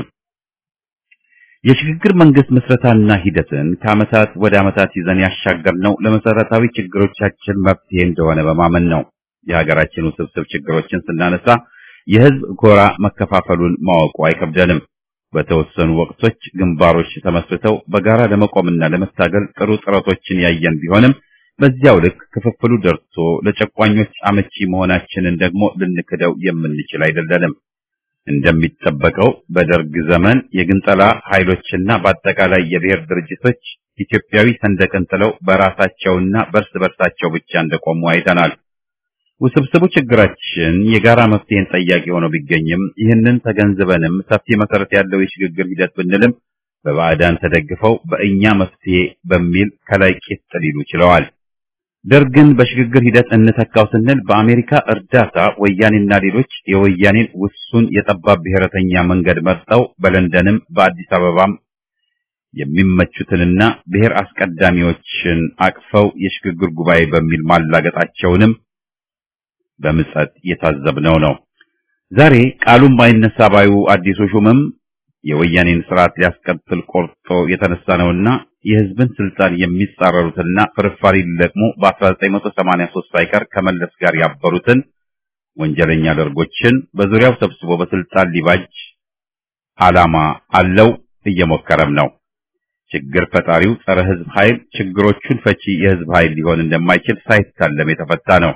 [SPEAKER 1] የሽግግር መንግስት ምስረታና ሂደትን ከዓመታት ወደ ዓመታት ይዘን ያሻገርነው ለመሰረታዊ ችግሮቻችን መፍትሄ እንደሆነ በማመን ነው። የሀገራችን ውስብስብ ችግሮችን ስናነሳ የህዝብ ጎራ መከፋፈሉን ማወቁ አይከብደንም። በተወሰኑ ወቅቶች ግንባሮች ተመስርተው በጋራ ለመቆምና ለመታገል ጥሩ ጥረቶችን ያየን ቢሆንም በዚያው ልክ ክፍፍሉ ደርሶ ለጨቋኞች አመቺ መሆናችንን ደግሞ ልንክደው የምንችል አይደለንም። እንደሚጠበቀው በደርግ ዘመን የግንጠላ ኃይሎችና በአጠቃላይ የብሔር ድርጅቶች ኢትዮጵያዊ ሰንደቅን ጥለው በራሳቸውና በርስ በርሳቸው ብቻ እንደቆሙ አይተናል። ውስብስቡ ችግራችን የጋራ መፍትሄን ጠያቂ ሆኖ ቢገኝም ይህንን ተገንዝበንም ሰፊ መሰረት ያለው የሽግግር ሂደት ብንልም በባዕዳን ተደግፈው በእኛ መፍትሄ በሚል ከላይ ቂጥ ሊሉ ችለዋል። ደርግን በሽግግር ሂደት እንተካው ስንል በአሜሪካ እርዳታ ወያኔና ሌሎች የወያኔን ውሱን የጠባብ ብሔረተኛ መንገድ መርጠው በለንደንም በአዲስ አበባም የሚመቹትንና ብሔር አስቀዳሚዎችን አቅፈው የሽግግር ጉባኤ በሚል ማላገጣቸውንም በምጸት የታዘብነው ነው። ዛሬ ቃሉም ባይነሳ ባዩ አዲሱ ሹምም የወያኔን ስርዓት ሊያስቀጥል ቆርጦ የተነሳ ነውና የህዝብን ስልጣን የሚጻረሩትና ፍርፋሪ ሊለቅሙ በ1983 ሳይቀር ከመለስ ጋር ያበሩትን ወንጀለኛ ደርጎችን በዙሪያው ሰብስቦ በስልጣን ሊባጅ ዓላማ አለው፣ እየሞከረም ነው። ችግር ፈጣሪው ጸረ ህዝብ ኃይል ችግሮቹን ፈቺ የህዝብ ኃይል ሊሆን እንደማይችል ሳይታለም የተፈታ ነው።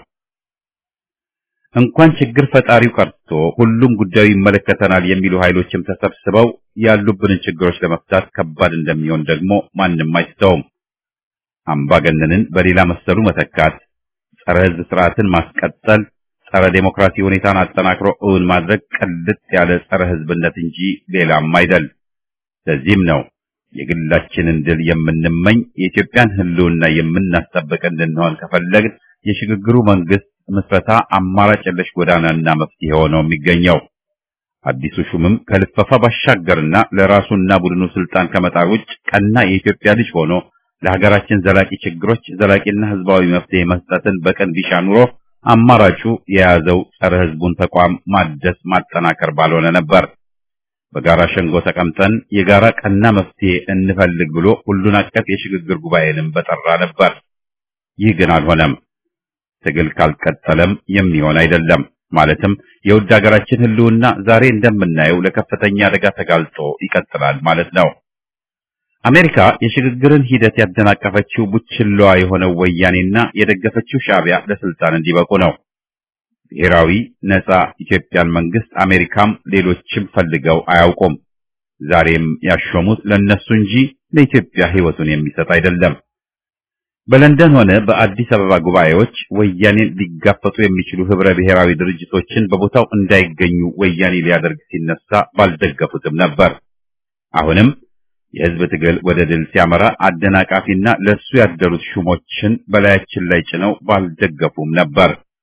[SPEAKER 1] እንኳን ችግር ፈጣሪው ቀርቶ ሁሉም ጉዳዩ ይመለከተናል የሚሉ ኃይሎችም ተሰብስበው ያሉብንን ችግሮች ለመፍታት ከባድ እንደሚሆን ደግሞ ማንም አይስተውም። አምባገነንን በሌላ መሰሉ መተካት፣ ጸረ ህዝብ ስርዓትን ማስቀጠል፣ ጸረ ዴሞክራሲ ሁኔታን አጠናክሮ እውን ማድረግ ቅልጥ ያለ ጸረ ህዝብነት እንጂ ሌላም አይደል። ለዚህም ነው የግላችንን ድል የምንመኝ የኢትዮጵያን ህልውና የምናስጠብቅ እንድንሆን ከፈለግን የሽግግሩ መንግስት ምስረታ አማራጭ የለሽ ጎዳናና መፍትሄ ሆኖ የሚገኘው። አዲሱ ሹምም ከልፈፋ ባሻገርና ለራሱና ቡድኑ ስልጣን ከመጣር ውጭ ቀና የኢትዮጵያ ልጅ ሆኖ ለሀገራችን ዘላቂ ችግሮች ዘላቂና ህዝባዊ መፍትሄ መስጠትን በቀን ቢሻ ኑሮ አማራጩ የያዘው ጸረ ህዝቡን ተቋም ማደስ ማጠናከር ባልሆነ ነበር። በጋራ ሸንጎ ተቀምጠን የጋራ ቀና መፍትሄ እንፈልግ ብሎ ሁሉን አቀፍ የሽግግር ጉባኤንም በጠራ ነበር። ይህ ግን አልሆነም። ትግል ካልቀጠለም የሚሆን አይደለም። ማለትም የውድ ሀገራችን ህልውና ዛሬ እንደምናየው ለከፍተኛ አደጋ ተጋልጦ ይቀጥላል ማለት ነው። አሜሪካ የሽግግርን ሂደት ያደናቀፈችው ቡችላዋ የሆነው ወያኔና የደገፈችው ሻዕቢያ ለስልጣን እንዲበቁ ነው። ብሔራዊ ነጻ ኢትዮጵያን መንግስት አሜሪካም ሌሎችም ፈልገው አያውቁም። ዛሬም ያሾሙት ለነሱ እንጂ ለኢትዮጵያ ህይወቱን የሚሰጥ አይደለም። በለንደን ሆነ በአዲስ አበባ ጉባኤዎች ወያኔን ሊጋፈጡ የሚችሉ ህብረ ብሔራዊ ድርጅቶችን በቦታው እንዳይገኙ ወያኔ ሊያደርግ ሲነሳ ባልደገፉትም ነበር። አሁንም የህዝብ ትግል ወደ ድል ሲያመራ አደናቃፊና ለሱ ያደሩት ሹሞችን በላያችን ላይ ጭነው ባልደገፉም ነበር።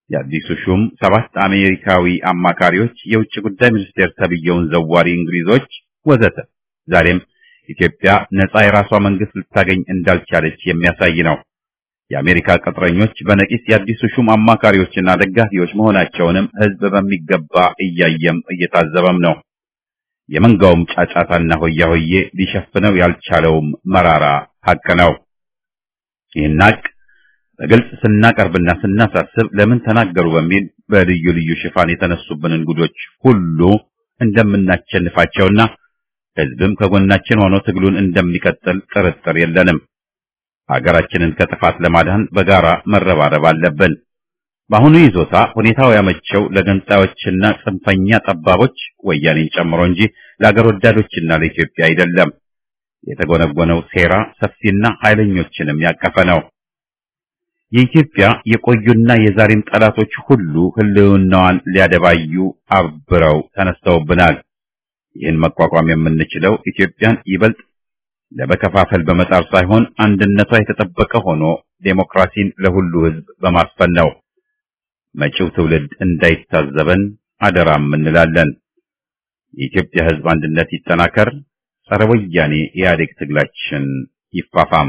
[SPEAKER 1] የአዲሱ ሹም ሰባት አሜሪካዊ አማካሪዎች፣ የውጭ ጉዳይ ሚኒስቴር ተብየውን ዘዋሪ እንግሊዞች ወዘተ ዛሬም ኢትዮጵያ ነጻ የራሷ መንግስት ልታገኝ እንዳልቻለች የሚያሳይ ነው። የአሜሪካ ቅጥረኞች በነቂስ የአዲሱ ሹም አማካሪዎችና ደጋፊዎች መሆናቸውንም ህዝብ በሚገባ እያየም እየታዘበም ነው። የመንጋውም ጫጫታና ሆያ ሆዬ ሊሸፍነው ያልቻለውም መራራ ሀቅ ነው። ይህን ሀቅ በግልጽ ስናቀርብና ስናሳስብ ለምን ተናገሩ በሚል በልዩ ልዩ ሽፋን የተነሱብንን ጉዶች ሁሉ እንደምናቸንፋቸውና ህዝብም ከጎናችን ሆኖ ትግሉን እንደሚቀጥል ጥርጥር የለንም። ሀገራችንን ከጥፋት ለማዳን በጋራ መረባረብ አለብን። በአሁኑ ይዞታ ሁኔታው ያመቸው ለገንጣዮችና ጽንፈኛ ጠባቦች ወያኔን ጨምሮ እንጂ ለአገር ወዳዶችና ለኢትዮጵያ አይደለም። የተጎነጎነው ሴራ ሰፊና ኃይለኞችንም ያቀፈ ነው። የኢትዮጵያ የቆዩና የዛሬም ጠላቶች ሁሉ ህልውናዋን ሊያደባዩ አብረው ተነስተውብናል። ይህን መቋቋም የምንችለው ኢትዮጵያን ይበልጥ ለመከፋፈል በመጣር ሳይሆን አንድነቷ የተጠበቀ ሆኖ ዴሞክራሲን ለሁሉ ህዝብ በማስፈን ነው። መጪው ትውልድ እንዳይታዘበን አደራም እንላለን። የኢትዮጵያ ህዝብ አንድነት ይጠናከር፣ ጸረ ወያኔ ኢህአዴግ ትግላችን ይፋፋም።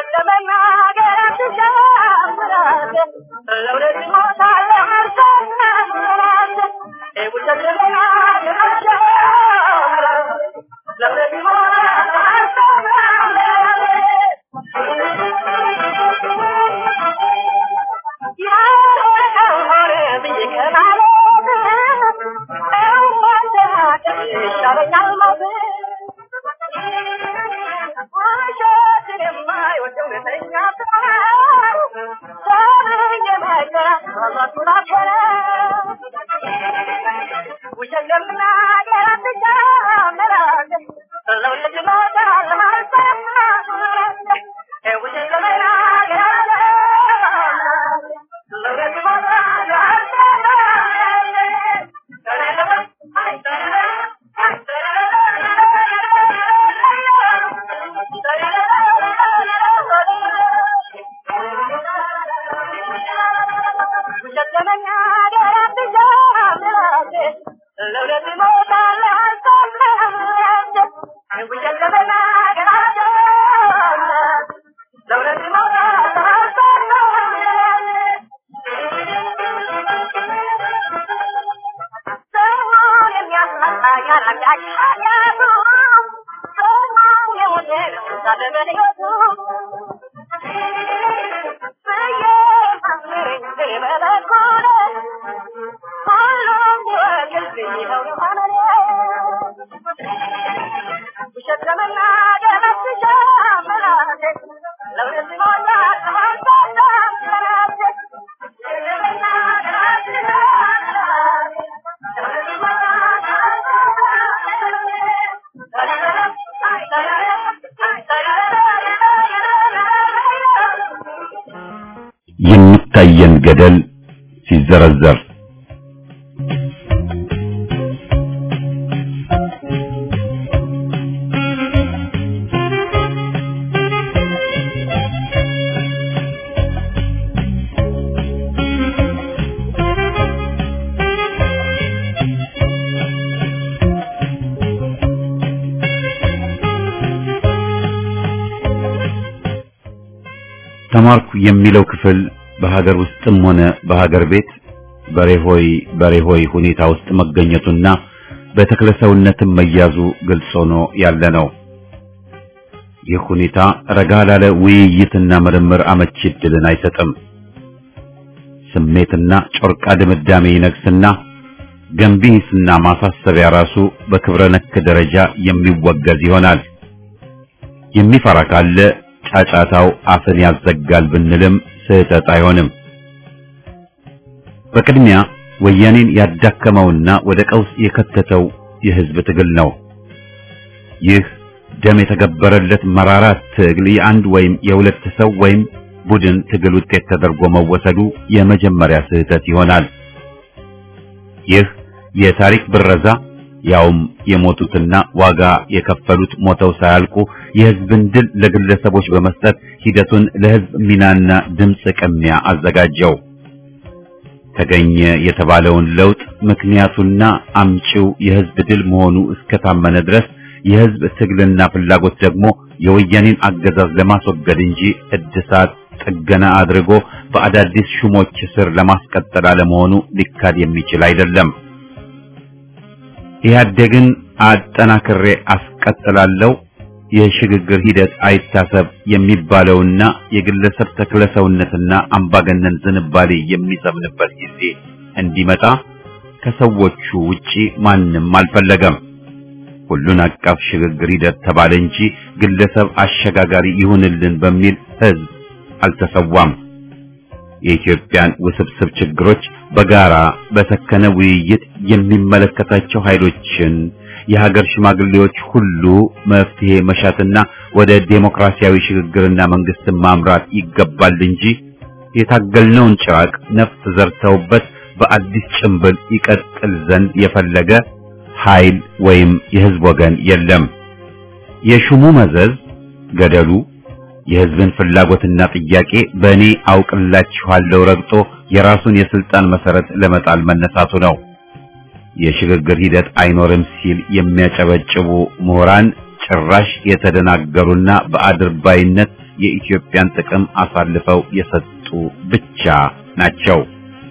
[SPEAKER 1] የሚታየን ገደል ሲዘረዘር ተማርኩ የሚለው ክፍል በሀገር ውስጥም ሆነ በሀገር ቤት በሬሆይ በሬሆይ ሁኔታ ውስጥ መገኘቱና በተክለሰውነትም መያዙ ግልጽ ሆኖ ያለ ነው። ይህ ሁኔታ ረጋ ላለ ውይይትና ምርምር አመቺ ዕድልን አይሰጥም። ስሜትና ጮርቃ ድምዳሜ ይነግስና ገንቢ ሂስና ማሳሰቢያ ራሱ በክብረ ነክ ደረጃ የሚወገዝ ይሆናል። የሚፈራ ካለ ጫጫታው አፍን ያዘጋል ብንልም ስህተት አይሆንም። በቅድሚያ ወያኔን ያዳከመውና ወደ ቀውስ የከተተው የህዝብ ትግል ነው። ይህ ደም የተገበረለት መራራ ትግል የአንድ ወይም የሁለት ሰው ወይም ቡድን ትግል ውጤት ተደርጎ መወሰዱ የመጀመሪያ ስህተት ይሆናል። ይህ የታሪክ ብረዛ ያውም የሞቱትና ዋጋ የከፈሉት ሞተው ሳያልቁ የህዝብን ድል ለግለሰቦች በመስጠት ሂደቱን ለህዝብ ሚናና ድምፅ ቅሚያ አዘጋጀው። ተገኘ የተባለውን ለውጥ ምክንያቱና አምጪው የህዝብ ድል መሆኑ እስከታመነ ድረስ የህዝብ ትግልና ፍላጎት ደግሞ የወያኔን አገዛዝ ለማስወገድ እንጂ እድሳት ጥገና አድርጎ በአዳዲስ ሹሞች ስር ለማስቀጠል አለመሆኑ ሊካድ የሚችል አይደለም። ኢህአዴግን አጠናክሬ አስቀጥላለሁ የሽግግር ሂደት አይታሰብ የሚባለውና የግለሰብ ተክለሰውነትና አምባገነን ዝንባሌ የሚሰምንበት ጊዜ እንዲመጣ ከሰዎቹ ውጪ ማንም አልፈለገም። ሁሉን አቀፍ ሽግግር ሂደት ተባለ እንጂ ግለሰብ አሸጋጋሪ ይሁንልን በሚል ህዝብ አልተሰዋም። የኢትዮጵያን ውስብስብ ችግሮች በጋራ በሰከነ ውይይት የሚመለከታቸው ኃይሎችን የሀገር ሽማግሌዎች ሁሉ መፍትሄ መሻትና ወደ ዴሞክራሲያዊ ሽግግርና መንግስትን ማምራት ይገባል እንጂ የታገልነውን ጭራቅ ነፍስ ዘርተውበት በአዲስ ጭንብል ይቀጥል ዘንድ የፈለገ ኃይል ወይም የህዝብ ወገን የለም። የሹሙ መዘዝ ገደሉ የህዝብን ፍላጎትና ጥያቄ በእኔ አውቅላችኋለሁ ረግጦ የራሱን የስልጣን መሰረት ለመጣል መነሳቱ ነው። የሽግግር ሂደት አይኖርም ሲል የሚያጨበጭቡ ምሁራን ጭራሽ የተደናገሩና በአድርባይነት የኢትዮጵያን ጥቅም አሳልፈው የሰጡ ብቻ ናቸው።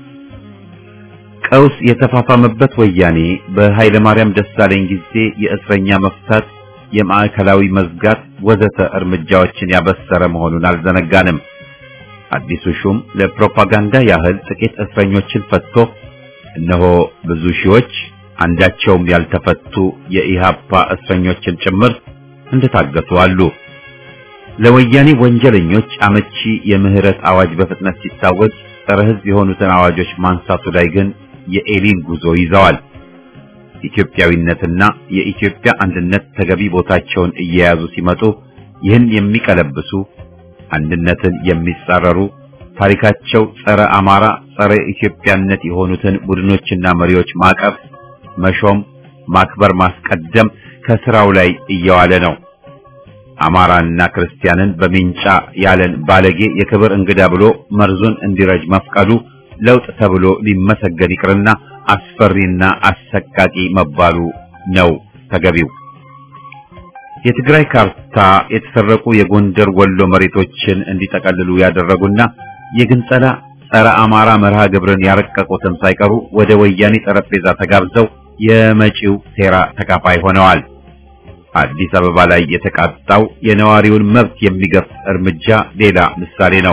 [SPEAKER 1] ቀውስ የተፋፋመበት ወያኔ በኃይለ ማርያም ደሳለኝ ጊዜ የእስረኛ መፍታት፣ የማዕከላዊ መዝጋት ወዘተ እርምጃዎችን ያበሰረ መሆኑን አልዘነጋንም። አዲሱ ሹም ለፕሮፓጋንዳ ያህል ጥቂት እስረኞችን ፈትቶ እነሆ ብዙ ሺዎች አንዳቸውም ያልተፈቱ የኢሃፓ እስረኞችን ጭምር እንደታገቱ አሉ። ለወያኔ ወንጀለኞች አመቺ የምህረት አዋጅ በፍጥነት ሲታወጅ ጸረ ሕዝብ የሆኑትን አዋጆች ማንሳቱ ላይ ግን የኤሊን ጉዞ ይዘዋል። ኢትዮጵያዊነትና የኢትዮጵያ አንድነት ተገቢ ቦታቸውን እየያዙ ሲመጡ ይህን የሚቀለብሱ አንድነትን የሚጻረሩ ታሪካቸው ጸረ አማራ፣ ጸረ ኢትዮጵያነት የሆኑትን ቡድኖችና መሪዎች ማቀፍ፣ መሾም፣ ማክበር፣ ማስቀደም ከስራው ላይ እየዋለ ነው። አማራና ክርስቲያንን በሚንጫ ያለን ባለጌ የክብር እንግዳ ብሎ መርዙን እንዲረጅ መፍቀዱ ለውጥ ተብሎ ሊመሰገን ይቅርና አስፈሪና አሰቃቂ መባሉ ነው ተገቢው። የትግራይ ካርታ የተሰረቁ የጎንደር ወሎ መሬቶችን እንዲጠቀልሉ ያደረጉና የግንጸላ ጸረ አማራ መርሃ ግብርን ያረቀቁትም ሳይቀሩ ወደ ወያኔ ጠረጴዛ ተጋብዘው የመጪው ሴራ ተካፋይ ሆነዋል። አዲስ አበባ ላይ የተቃጣው የነዋሪውን መብት የሚገፍ እርምጃ ሌላ ምሳሌ ነው።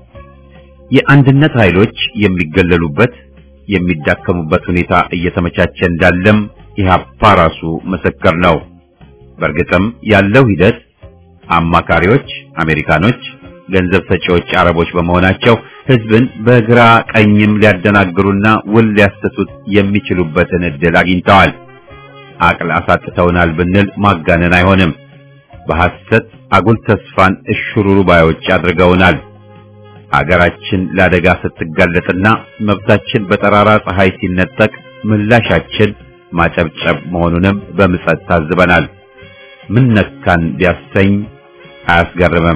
[SPEAKER 1] የአንድነት ኃይሎች የሚገለሉበት የሚዳከሙበት ሁኔታ እየተመቻቸ እንዳለም ኢህአፓ ራሱ ምስክር ነው። በእርግጥም ያለው ሂደት አማካሪዎች አሜሪካኖች፣ ገንዘብ ሰጪዎች አረቦች በመሆናቸው ህዝብን በግራ ቀኝም ሊያደናግሩና ውል ሊያሰቱት የሚችሉበትን እድል አግኝተዋል። አቅል አሳጥተውናል ብንል ማጋነን አይሆንም። በሐሰት አጉል ተስፋን እሽሩሩ ባዮች አድርገውናል። አገራችን ለአደጋ ስትጋለጥና መብታችን በጠራራ ፀሐይ ሲነጠቅ ምላሻችን ማጨብጨብ መሆኑንም በምጸት ታዝበናል። ምን ነካን ቢያሰኝ አያስገርምም።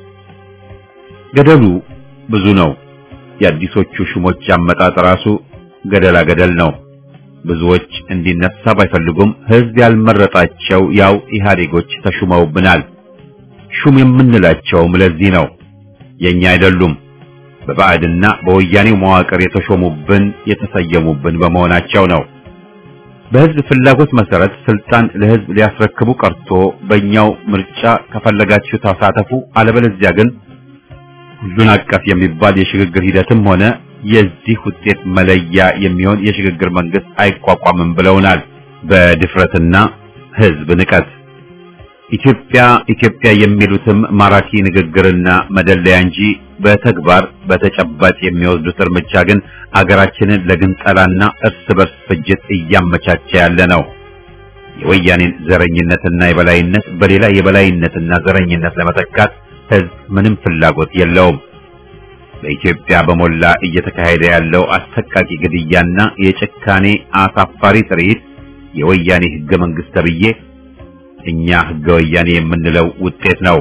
[SPEAKER 1] ገደሉ ብዙ ነው። የአዲሶቹ ሹሞች አመጣጥ ራሱ ገደላ ገደል ነው። ብዙዎች እንዲነሳ ባይፈልጉም ህዝብ ያልመረጣቸው ያው ኢህአዴጎች ተሹመውብናል። ሹም የምንላቸውም ለዚህ ነው። የኛ አይደሉም። በባዕድና በወያኔው መዋቅር የተሾሙብን የተሰየሙብን በመሆናቸው ነው። በህዝብ ፍላጎት መሰረት ስልጣን ለህዝብ ሊያስረክቡ ቀርቶ በእኛው ምርጫ ከፈለጋችሁ ተሳተፉ፣ አለበለዚያ ግን ሁሉን አቀፍ የሚባል የሽግግር ሂደትም ሆነ የዚህ ውጤት መለያ የሚሆን የሽግግር መንግስት አይቋቋምም ብለውናል። በድፍረትና ህዝብ ንቀት ኢትዮጵያ ኢትዮጵያ የሚሉትም ማራኪ ንግግርና መደለያ እንጂ በተግባር በተጨባጭ የሚወስዱት እርምጃ ግን አገራችንን ለግንጠላና እርስ በርስ ፍጅት እያመቻቸ ያለ ነው። የወያኔን ዘረኝነትና የበላይነት በሌላ የበላይነትና ዘረኝነት ለመተካት ህዝብ ምንም ፍላጎት የለውም። በኢትዮጵያ በሞላ እየተካሄደ ያለው አሰቃቂ ግድያና የጭካኔ አሳፋሪ ትርኢት የወያኔ ህገ መንግስት ተብዬ እኛ ህገ ወያኔ የምንለው ውጤት ነው።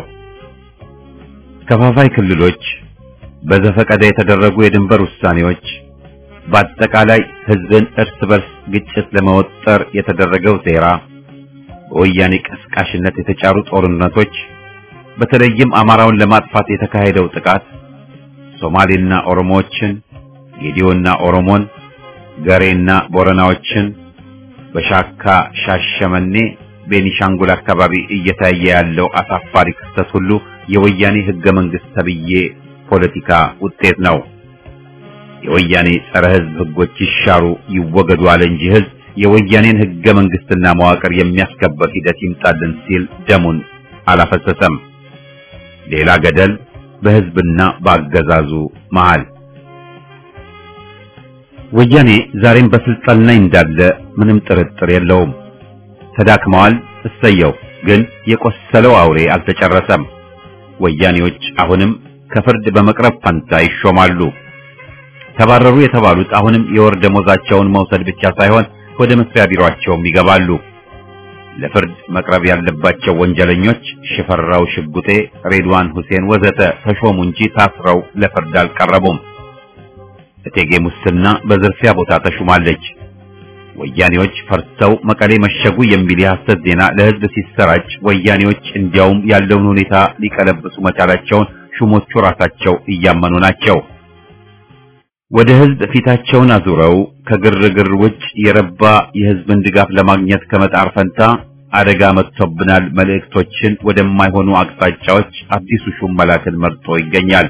[SPEAKER 1] ከፋፋይ ክልሎች፣ በዘፈቀደ የተደረጉ የድንበር ውሳኔዎች፣ በአጠቃላይ ህዝብን እርስ በርስ ግጭት ለመወጠር የተደረገው ሴራ፣ በወያኔ ቀስቃሽነት የተጫሩ ጦርነቶች፣ በተለይም አማራውን ለማጥፋት የተካሄደው ጥቃት ሶማሌና ኦሮሞዎችን፣ ጌዲዮና ኦሮሞን፣ ገሬና ቦረናዎችን በሻካ ሻሸመኔ፣ ቤኒሻንጉል አካባቢ እየታየ ያለው አሳፋሪ ክስተት ሁሉ የወያኔ ህገ መንግስት ተብዬ ፖለቲካ ውጤት ነው። የወያኔ ጸረ ህዝብ ህጎች ይሻሩ ይወገዱ አለ እንጂ ህዝብ የወያኔን ህገ መንግስትና መዋቅር የሚያስከበር ሂደት ይምጣልን ሲል ደሙን አላፈሰሰም። ሌላ ገደል በህዝብና በአገዛዙ መሃል። ወያኔ ዛሬም በስልጣን ላይ እንዳለ ምንም ጥርጥር የለውም። ተዳክመዋል፣ እሰየው። ግን የቆሰለው አውሬ አልተጨረሰም። ወያኔዎች አሁንም ከፍርድ በመቅረብ ፈንታ ይሾማሉ። ተባረሩ የተባሉት አሁንም የወር ደሞዛቸውን መውሰድ ብቻ ሳይሆን ወደ መስሪያ ቢሮአቸውም ይገባሉ። ለፍርድ መቅረብ ያለባቸው ወንጀለኞች ሽፈራው ሽጉጤ፣ ሬድዋን ሁሴን ወዘተ ተሾሙ እንጂ ታስረው ለፍርድ አልቀረቡም። እቴጌ ሙስና በዝርፊያ ቦታ ተሹማለች። ወያኔዎች ፈርተው መቀሌ መሸጉ የሚል የሐሰት ዜና ለህዝብ ሲሰራጭ ወያኔዎች እንዲያውም ያለውን ሁኔታ ሊቀለብሱ መቻላቸውን ሹሞቹ ራሳቸው እያመኑ ናቸው። ወደ ህዝብ ፊታቸውን አዙረው ከግርግር ውጭ የረባ የህዝብን ድጋፍ ለማግኘት ከመጣር ፈንታ አደጋ መጥቶብናል መልእክቶችን ወደማይሆኑ አቅጣጫዎች አዲሱ ሹም መላክን መርጦ ይገኛል።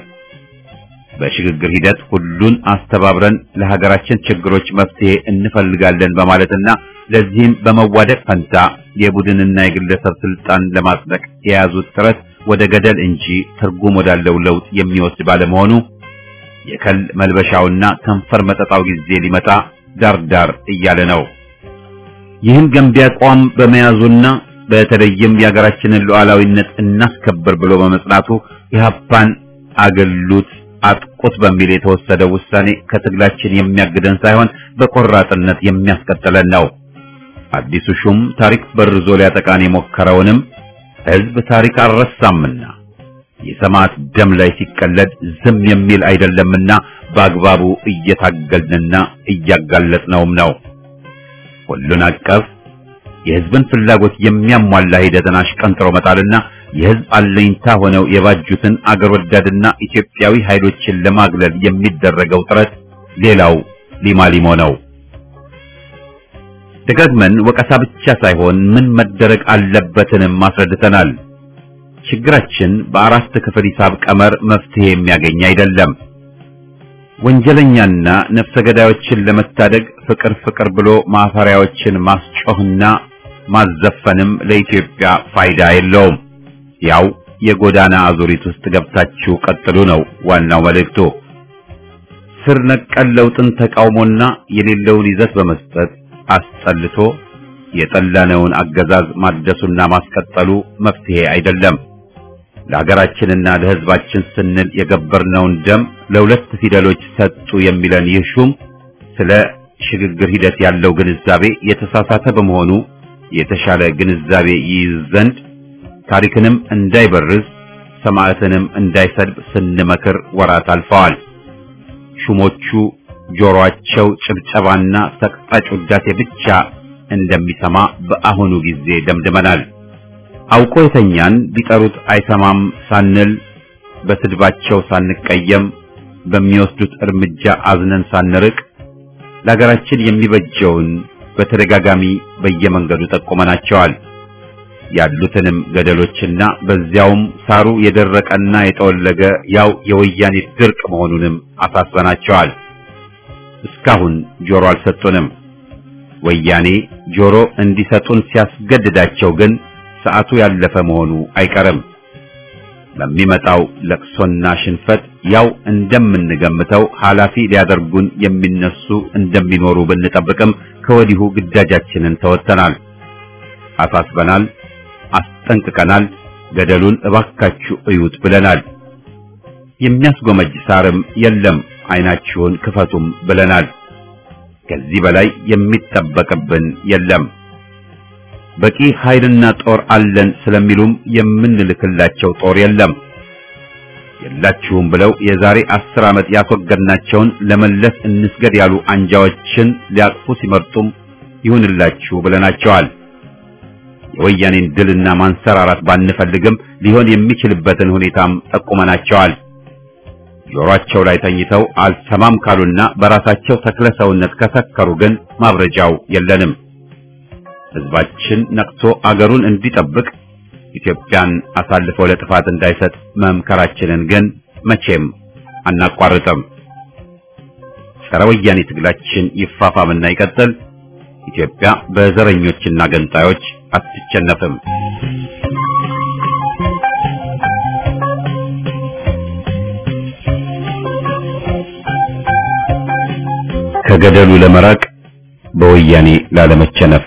[SPEAKER 1] በሽግግር ሂደት ሁሉን አስተባብረን ለሀገራችን ችግሮች መፍትሄ እንፈልጋለን በማለትና ለዚህም በመዋደቅ ፈንታ የቡድንና የግለሰብ ስልጣን ለማጽደቅ የያዙት ጥረት ወደ ገደል እንጂ ትርጉም ወዳለው ለውጥ የሚወስድ ባለመሆኑ የከል መልበሻውና ከንፈር መጠጣው ጊዜ ሊመጣ ዳር ዳር እያለ ነው። ይህን ገንቢ አቋም በመያዙና በተለይም የሀገራችንን ሉዓላዊነት እናስከብር ብሎ በመጽናቱ ኢህአፓን አገሉት አጥቁት በሚል የተወሰደው ውሳኔ ከትግላችን የሚያግደን ሳይሆን በቆራጥነት የሚያስቀጥለን ነው። አዲሱ ሹም ታሪክ በርዞ ሊያጠቃን የሞከረውንም ህዝብ ታሪክ አልረሳምና የሰማዕት ደም ላይ ሲቀለድ ዝም የሚል አይደለምና በአግባቡ እየታገልንና እያጋለጥነውም ነው። ሁሉን አቀፍ የህዝብን ፍላጎት የሚያሟላ ሂደትን አሽቀንጥሮ መጣልና የህዝብ አለኝታ ሆነው የባጁትን አገር ወዳድና ኢትዮጵያዊ ኃይሎችን ለማግለል የሚደረገው ጥረት ሌላው ሊማሊሞ ነው። ደጋግመን ወቀሳ ብቻ ሳይሆን ምን መደረግ አለበትንም አስረድተናል። ችግራችን በአራት ክፍል ሂሳብ ቀመር መፍትሄ የሚያገኝ አይደለም። ወንጀለኛና ነፍሰ ገዳዮችን ለመታደግ ፍቅር ፍቅር ብሎ ማፈሪያዎችን ማስጮህና ማዘፈንም ለኢትዮጵያ ፋይዳ የለውም። ያው የጎዳና አዙሪት ውስጥ ገብታችሁ ቀጥሉ ነው ዋናው መልእክቱ። ስር ነቀል ለውጥን ተቃውሞና የሌለውን ይዘት በመስጠት አስጠልቶ የጠላነውን አገዛዝ ማደሱና ማስቀጠሉ መፍትሄ አይደለም። ለሀገራችንና ለሕዝባችን ስንል የገበርነውን ደም ለሁለት ፊደሎች ሰጡ የሚለን ይህ ሹም ስለ ሽግግር ሂደት ያለው ግንዛቤ የተሳሳተ በመሆኑ የተሻለ ግንዛቤ ይይዝ ዘንድ ታሪክንም እንዳይበርዝ ሰማዕትንም እንዳይሰድብ ስንመክር ወራት አልፈዋል። ሹሞቹ ጆሮአቸው ጭብጨባና ሰቅጣጭ ውዳሴ ብቻ እንደሚሰማ በአሁኑ ጊዜ ደምድመናል። አውቆ የተኛን ቢጠሩት አይሰማም ሳንል በስድባቸው ሳንቀየም በሚወስዱት እርምጃ አዝነን ሳንርቅ ለሀገራችን የሚበጀውን በተደጋጋሚ በየመንገዱ ጠቁመናቸዋል። ያሉትንም ገደሎችና በዚያውም ሳሩ የደረቀና የጠወለገ ያው የወያኔ ድርቅ መሆኑንም አሳስበናቸዋል። እስካሁን ጆሮ አልሰጡንም። ወያኔ ጆሮ እንዲሰጡን ሲያስገድዳቸው ግን ሰዓቱ ያለፈ መሆኑ አይቀርም። በሚመጣው ለቅሶና ሽንፈት ያው እንደምንገምተው ኃላፊ ሊያደርጉን የሚነሱ እንደሚኖሩ ብንጠብቅም ከወዲሁ ግዳጃችንን ተወጥተናል፣ አሳስበናል፣ አስጠንቅቀናል። ገደሉን እባካችሁ እዩት ብለናል። የሚያስጎመጅ ሳርም የለም፣ አይናችሁን ክፈቱም ብለናል። ከዚህ በላይ የሚጠበቅብን የለም። በቂ ኃይልና ጦር አለን ስለሚሉም የምንልክላቸው ጦር የለም። የላችሁም ብለው የዛሬ አስር ዓመት ያስወገድናቸውን ለመለስ እንስገድ ያሉ አንጃዎችን ሊያቅፉ ሲመርጡም ይሁንላችሁ ብለናቸዋል። የወያኔን ድልና ማንሰራራት ባንፈልግም ሊሆን የሚችልበትን ሁኔታም ጠቁመናቸዋል። ጆሮአቸው ላይ ተኝተው አልሰማም ካሉና በራሳቸው ተክለ ሰውነት ከሰከሩ ግን ማብረጃው የለንም። ሕዝባችን ነቅቶ አገሩን እንዲጠብቅ ኢትዮጵያን አሳልፈው ለጥፋት እንዳይሰጥ መምከራችንን ግን መቼም አናቋርጥም። ጸረ ወያኔ ትግላችን ይፋፋምና ይቀጥል። ኢትዮጵያ በዘረኞችና ገንጣዮች አትቸነፍም። ከገደሉ ለመራቅ በወያኔ ላለመቸነፍ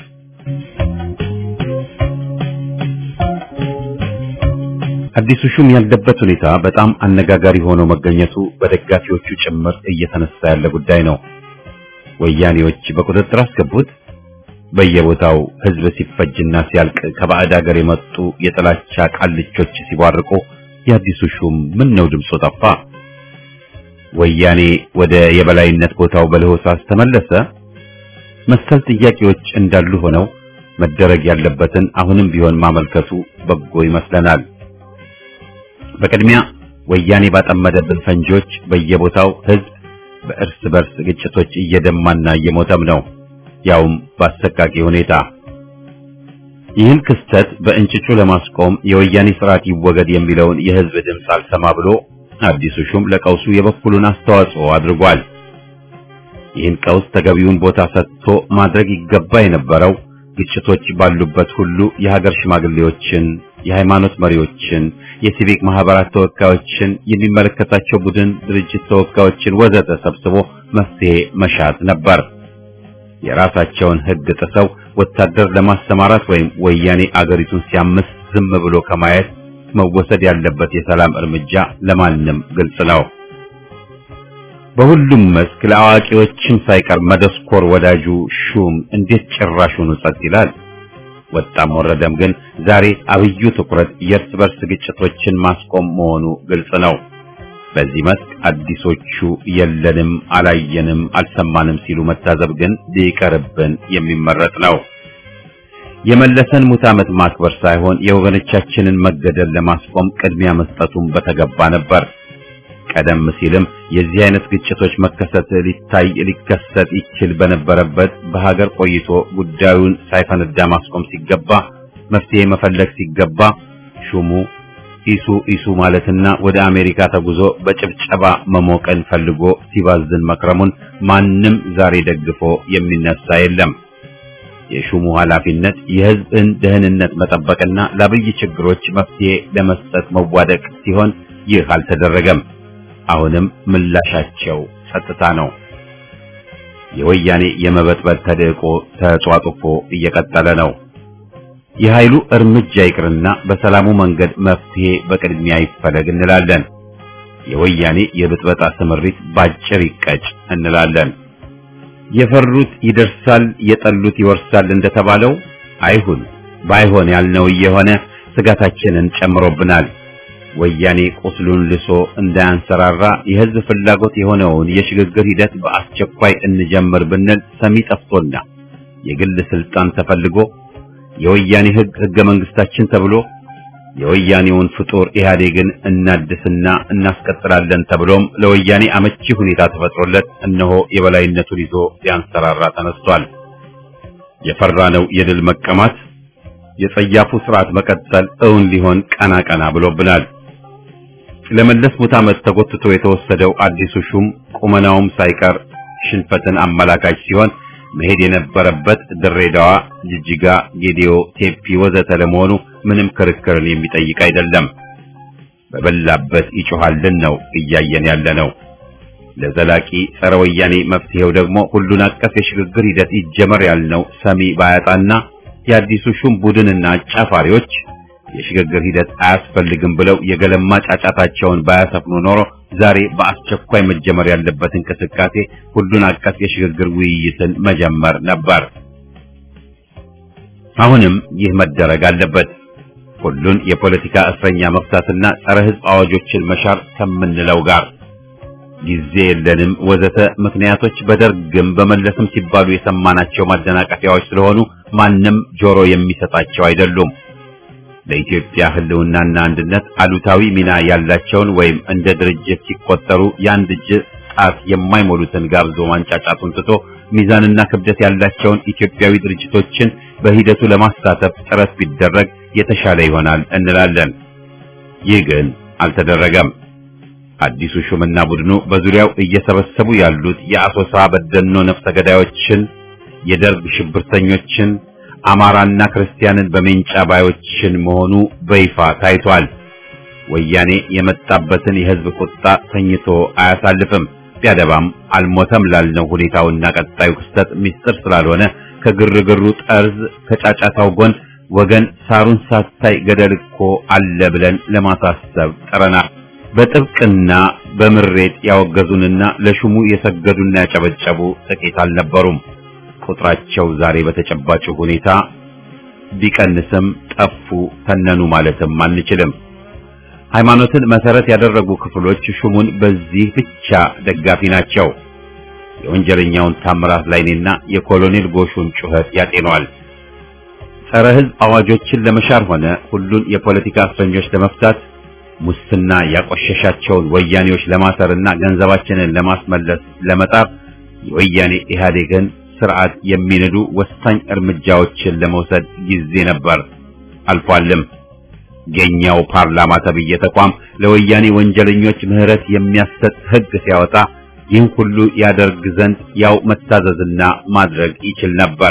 [SPEAKER 1] አዲሱ ሹም ያለበት ሁኔታ በጣም አነጋጋሪ ሆኖ መገኘቱ በደጋፊዎቹ ጭምር እየተነሳ ያለ ጉዳይ ነው። ወያኔዎች በቁጥጥር አስገቡት። በየቦታው ሕዝብ ሲፈጅና ሲያልቅ ከባዕድ ሀገር የመጡ የጥላቻ ቃልቾች ሲቧርቁ የአዲሱ ሹም ምን ነው ድምፁ ጠፋ? ወያኔ ወደ የበላይነት ቦታው በለሆሳስ ተመለሰ? መሰል ጥያቄዎች እንዳሉ ሆነው መደረግ ያለበትን አሁንም ቢሆን ማመልከቱ በጎ ይመስለናል። በቅድሚያ ወያኔ ባጠመደብን ፈንጂዎች በየቦታው ሕዝብ በእርስ በርስ ግጭቶች እየደማና እየሞተም ነው፣ ያውም በአሰቃቂ ሁኔታ። ይህን ክስተት በእንጭጩ ለማስቆም የወያኔ ስርዓት ይወገድ የሚለውን የሕዝብ ድምፅ አልሰማ ብሎ አዲሱ ሹም ለቀውሱ የበኩሉን አስተዋጽኦ አድርጓል። ይህን ቀውስ ተገቢውን ቦታ ሰጥቶ ማድረግ ይገባ የነበረው ግጭቶች ባሉበት ሁሉ የሀገር ሽማግሌዎችን፣ የሃይማኖት መሪዎችን፣ የሲቪክ ማህበራት ተወካዮችን፣ የሚመለከታቸው ቡድን ድርጅት ተወካዮችን ወዘተ ሰብስቦ መፍትሄ መሻት ነበር። የራሳቸውን ሕግ ጥሰው ወታደር ለማሰማራት ወይም ወያኔ አገሪቱን ሲያምስ ዝም ብሎ ከማየት መወሰድ ያለበት የሰላም እርምጃ ለማንም ግልጽ ነው። በሁሉም መስክ ለአዋቂዎችም ሳይቀር መደስኮር ወዳጁ ሹም እንዴት ጭራሹን ጸጥ ይላል? ወጣም ወረደም ግን ዛሬ አብዩ ትኩረት የእርስ በርስ ግጭቶችን ማስቆም መሆኑ ግልጽ ነው። በዚህ መስክ አዲሶቹ የለንም፣ አላየንም፣ አልሰማንም ሲሉ መታዘብ ግን ሊቀርብን የሚመረጥ ነው። የመለሰን ሙት ዓመት ማክበር ሳይሆን የወገኖቻችንን መገደል ለማስቆም ቅድሚያ መስጠቱን በተገባ ነበር። ቀደም ሲልም የዚህ አይነት ግጭቶች መከሰት ሊታይ ሊከሰት ይችል በነበረበት በሀገር ቆይቶ ጉዳዩን ሳይፈነዳ ማስቆም ሲገባ መፍትሄ መፈለግ ሲገባ ሹሙ ኢሱ ኢሱ ማለትና ወደ አሜሪካ ተጉዞ በጭብጨባ መሞቀን ፈልጎ ሲባዝን መክረሙን ማንም ዛሬ ደግፎ የሚነሳ የለም። የሹሙ ኃላፊነት የሕዝብን ደህንነት መጠበቅና ለአብይ ችግሮች መፍትሄ ለመስጠት መዋደቅ ሲሆን ይህ አልተደረገም። አሁንም ምላሻቸው ጸጥታ ነው። የወያኔ የመበጥበጥ ተደቆ ተጧጡፎ እየቀጠለ ነው። የኃይሉ እርምጃ ይቅርና በሰላሙ መንገድ መፍትሄ በቅድሚያ ይፈለግ እንላለን። የወያኔ የብጥበጣ ስምሪት ባጭር ይቀጭ እንላለን። የፈሩት ይደርሳል፣ የጠሉት ይወርሳል እንደተባለው አይሁን። ባይሆን ያልነው እየሆነ ስጋታችንን ጨምሮብናል። ወያኔ ቁስሉን ልሶ እንዳያንሰራራ የሕዝብ ፍላጎት የሆነውን የሽግግር ሂደት በአስቸኳይ እንጀምር ብንል ሰሚ ጠፍቶና የግል ስልጣን ተፈልጎ የወያኔ ሕግ ሕገ መንግስታችን ተብሎ የወያኔውን ፍጡር ኢህአዴግን እናድስና እናስቀጥላለን ተብሎም ለወያኔ አመቺ ሁኔታ ተፈጥሮለት እነሆ የበላይነቱን ይዞ ሊያንሰራራ ተነስቷል። የፈራነው የድል መቀማት የጸያፉ ስርዓት መቀጠል እውን ሊሆን ቀና ቀና ብሎብናል። ለመለስ ሙት ዓመት ተጎትቶ የተወሰደው አዲሱ ሹም ቁመናውም ሳይቀር ሽንፈትን አመላካች ሲሆን መሄድ የነበረበት ድሬዳዋ፣ ጅጅጋ፣ ጌዲዮ፣ ቴፒ ወዘተ ለመሆኑ ምንም ክርክርን የሚጠይቅ አይደለም። በበላበት ይጮሃልን ነው እያየን ያለ ነው። ለዘላቂ ጸረ ወያኔ መፍትሄው ደግሞ ሁሉን አቀፍ የሽግግር ሂደት ይጀመር ያልነው ሰሚ ባያጣና የአዲሱ ሹም ቡድንና አጫፋሪዎች የሽግግር ሂደት አያስፈልግም ብለው የገለማ ጫጫታቸውን ባያሰፍኑ ኖሮ ዛሬ በአስቸኳይ መጀመር ያለበት እንቅስቃሴ ሁሉን አቀፍ የሽግግር ውይይትን መጀመር ነበር። አሁንም ይህ መደረግ አለበት። ሁሉን የፖለቲካ እስረኛ መፍታትና ጸረ ሕዝብ አዋጆችን መሻር ከምንለው ጋር ጊዜ የለንም ወዘተ ምክንያቶች በደርግም በመለስም ሲባሉ የሰማናቸው ማደናቀፊያዎች ስለሆኑ ማንም ጆሮ የሚሰጣቸው አይደሉም። ለኢትዮጵያ ሕልውናና አንድነት አሉታዊ ሚና ያላቸውን ወይም እንደ ድርጅት ሲቆጠሩ የአንድ እጅ ጣት የማይሞሉትን ጋብዞ ማንጫጫቱን ትቶ ሚዛንና ክብደት ያላቸውን ኢትዮጵያዊ ድርጅቶችን በሂደቱ ለማሳተፍ ጥረት ቢደረግ የተሻለ ይሆናል እንላለን። ይህ ግን አልተደረገም። አዲሱ ሹምና ቡድኑ በዙሪያው እየሰበሰቡ ያሉት የአሶሳ በደኖ ነፍሰ ገዳዮችን፣ የደርግ ሽብርተኞችን፣ አማራና ክርስቲያንን በሜንጫ ባዮችን መሆኑ በይፋ ታይቷል። ወያኔ የመጣበትን የሕዝብ ቁጣ ተኝቶ አያሳልፍም። ቢያደባም አልሞተም ላልነው ሁኔታውና ቀጣዩ ክስተት ምስጢር ስላልሆነ ከግርግሩ ጠርዝ ከጫጫታው ጎን ወገን ሳሩን ሳታይ ገደል እኮ አለ ብለን ለማሳሰብ ጥረናል። በጥብቅና በምሬት ያወገዙንና ለሹሙ የሰገዱና ያጨበጨቡ ጥቂት አልነበሩም። ቁጥራቸው ዛሬ በተጨባጭ ሁኔታ ቢቀንስም ጠፉ፣ ተነኑ ማለትም አንችልም። ሃይማኖትን መሰረት ያደረጉ ክፍሎች ሹሙን በዚህ ብቻ ደጋፊ ናቸው። የወንጀለኛውን ታምራት ላይኔና የኮሎኔል ጎሹን ጩኸት ያጤነዋል። ጸረ ሕዝብ አዋጆችን ለመሻር ሆነ ሁሉን የፖለቲካ እስረኞች ለመፍታት ሙስና ያቆሸሻቸውን ወያኔዎች ለማሰርና ገንዘባችንን ለማስመለስ ለመጣር የወያኔ ኢህአዴግን ስርዓት የሚንዱ ወሳኝ እርምጃዎችን ለመውሰድ ጊዜ ነበር፣ አልፏልም። የኛው ፓርላማ ተብዬ ተቋም ለወያኔ ወንጀለኞች ምህረት የሚያሰጥ ሕግ ሲያወጣ ይህን ሁሉ ያደርግ ዘንድ ያው መታዘዝና ማድረግ ይችል ነበር።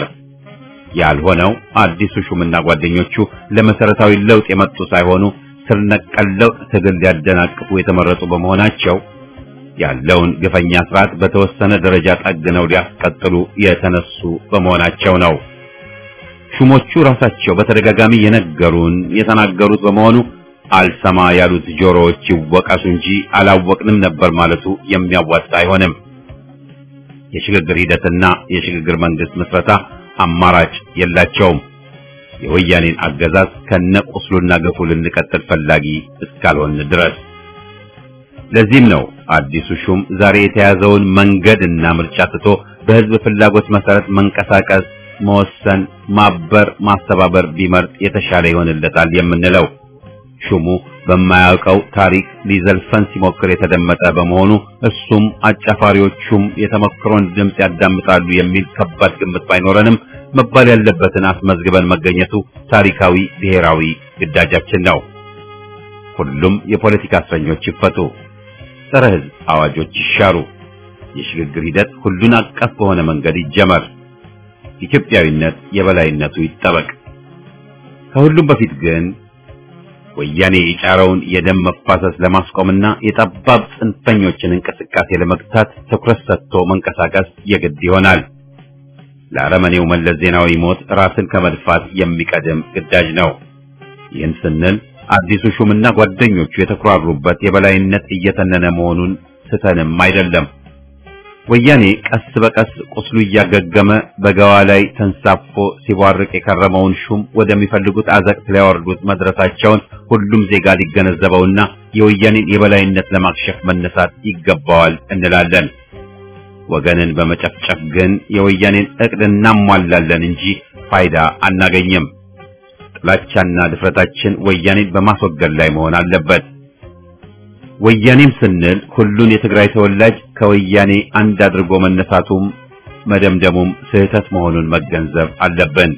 [SPEAKER 1] ያልሆነው አዲሱ ሹምና ጓደኞቹ ለመሰረታዊ ለውጥ የመጡ ሳይሆኑ ስር ነቀል ለውጥ ትግል ሊያደናቅፉ የተመረጡ በመሆናቸው ያለውን ግፈኛ ስርዓት በተወሰነ ደረጃ ጠግነው ሊያስቀጥሉ የተነሱ በመሆናቸው ነው። ሹሞቹ ራሳቸው በተደጋጋሚ የነገሩን የተናገሩት በመሆኑ አልሰማ ያሉት ጆሮዎች ይወቀሱ እንጂ አላወቅንም ነበር ማለቱ የሚያዋጣ አይሆንም። የሽግግር ሂደትና የሽግግር መንግስት ምስረታ አማራጭ የላቸውም። የወያኔን አገዛዝ ከነቁስሉና ገፉ ልንቀጥል ፈላጊ እስካልሆን ድረስ። ለዚህም ነው አዲሱ ሹም ዛሬ የተያዘውን መንገድና ምርጫ ትቶ በህዝብ ፍላጎት መሰረት መንቀሳቀስ፣ መወሰን፣ ማበር፣ ማስተባበር ቢመርጥ የተሻለ ይሆንለታል የምንለው። ሹሙ በማያውቀው ታሪክ ሊዘልፈን ሲሞክር የተደመጠ በመሆኑ እሱም አጫፋሪዎቹም የተመክሮን ድምፅ ያዳምጣሉ የሚል ከባድ ግምት ባይኖረንም መባል ያለበትን አስመዝግበን መገኘቱ ታሪካዊ ብሔራዊ ግዳጃችን ነው። ሁሉም የፖለቲካ እስረኞች ይፈቱ፣ ጸረ ሕዝብ አዋጆች ይሻሩ፣ የሽግግር ሂደት ሁሉን አቀፍ በሆነ መንገድ ይጀመር፣ ኢትዮጵያዊነት የበላይነቱ ይጠበቅ። ከሁሉም በፊት ግን ወያኔ የጫረውን የደም መፋሰስ ለማስቆምና የጠባብ ጽንፈኞችን እንቅስቃሴ ለመግታት ትኩረት ሰጥቶ መንቀሳቀስ የግድ ይሆናል። ለአረመኔው መለስ ዜናዊ ሞት ራስን ከመድፋት የሚቀድም ግዳጅ ነው። ይህን ስንል አዲሱ ሹምና ጓደኞቹ የተኩራሩበት የበላይነት እየተነነ መሆኑን ስተንም አይደለም። ወያኔ ቀስ በቀስ ቁስሉ እያገገመ በገዋ ላይ ተንሳፎ ሲቧርቅ የከረመውን ሹም ወደሚፈልጉት አዘቅት ሊያወርዱት መድረሳቸውን ሁሉም ዜጋ ሊገነዘበውና የወያኔን የበላይነት ለማክሸፍ መነሳት ይገባዋል እንላለን። ወገንን በመጨፍጨፍ ግን የወያኔን እቅድ እናሟላለን እንጂ ፋይዳ አናገኝም። ጥላቻና ድፍረታችን ወያኔን በማስወገድ ላይ መሆን አለበት። ወያኔም ስንል ሁሉን የትግራይ ተወላጅ ከወያኔ አንድ አድርጎ መነሳቱም መደምደሙም ስህተት መሆኑን መገንዘብ አለብን።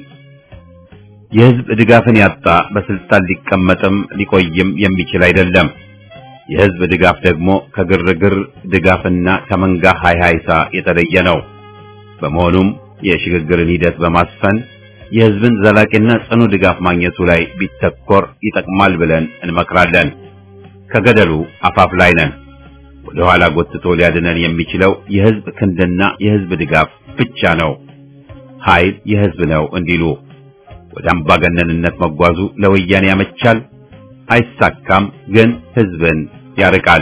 [SPEAKER 1] የሕዝብ ድጋፍን ያጣ በስልጣን ሊቀመጥም ሊቆይም የሚችል አይደለም። የሕዝብ ድጋፍ ደግሞ ከግርግር ድጋፍና ከመንጋ ሃይሃይታ የተለየ ነው። በመሆኑም የሽግግርን ሂደት በማስፈን የሕዝብን ዘላቂና ጽኑ ድጋፍ ማግኘቱ ላይ ቢተኮር ይጠቅማል ብለን እንመክራለን። ከገደሉ አፋፍ ላይ ነን። ወደ ኋላ ጎትቶ ሊያድነን የሚችለው የሕዝብ ክንድና የሕዝብ ድጋፍ ብቻ ነው። ኃይል የሕዝብ ነው እንዲሉ ወደ አምባገነንነት መጓዙ ለወያኔ ያመቻል፣ አይሳካም፣ ግን ሕዝብን ያርቃል።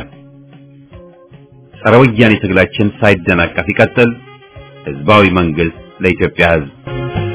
[SPEAKER 1] ጸረ ወያኔ ትግላችን ሳይደናቀፍ ይቀጥል። ሕዝባዊ መንግስት ለኢትዮጵያ ሕዝብ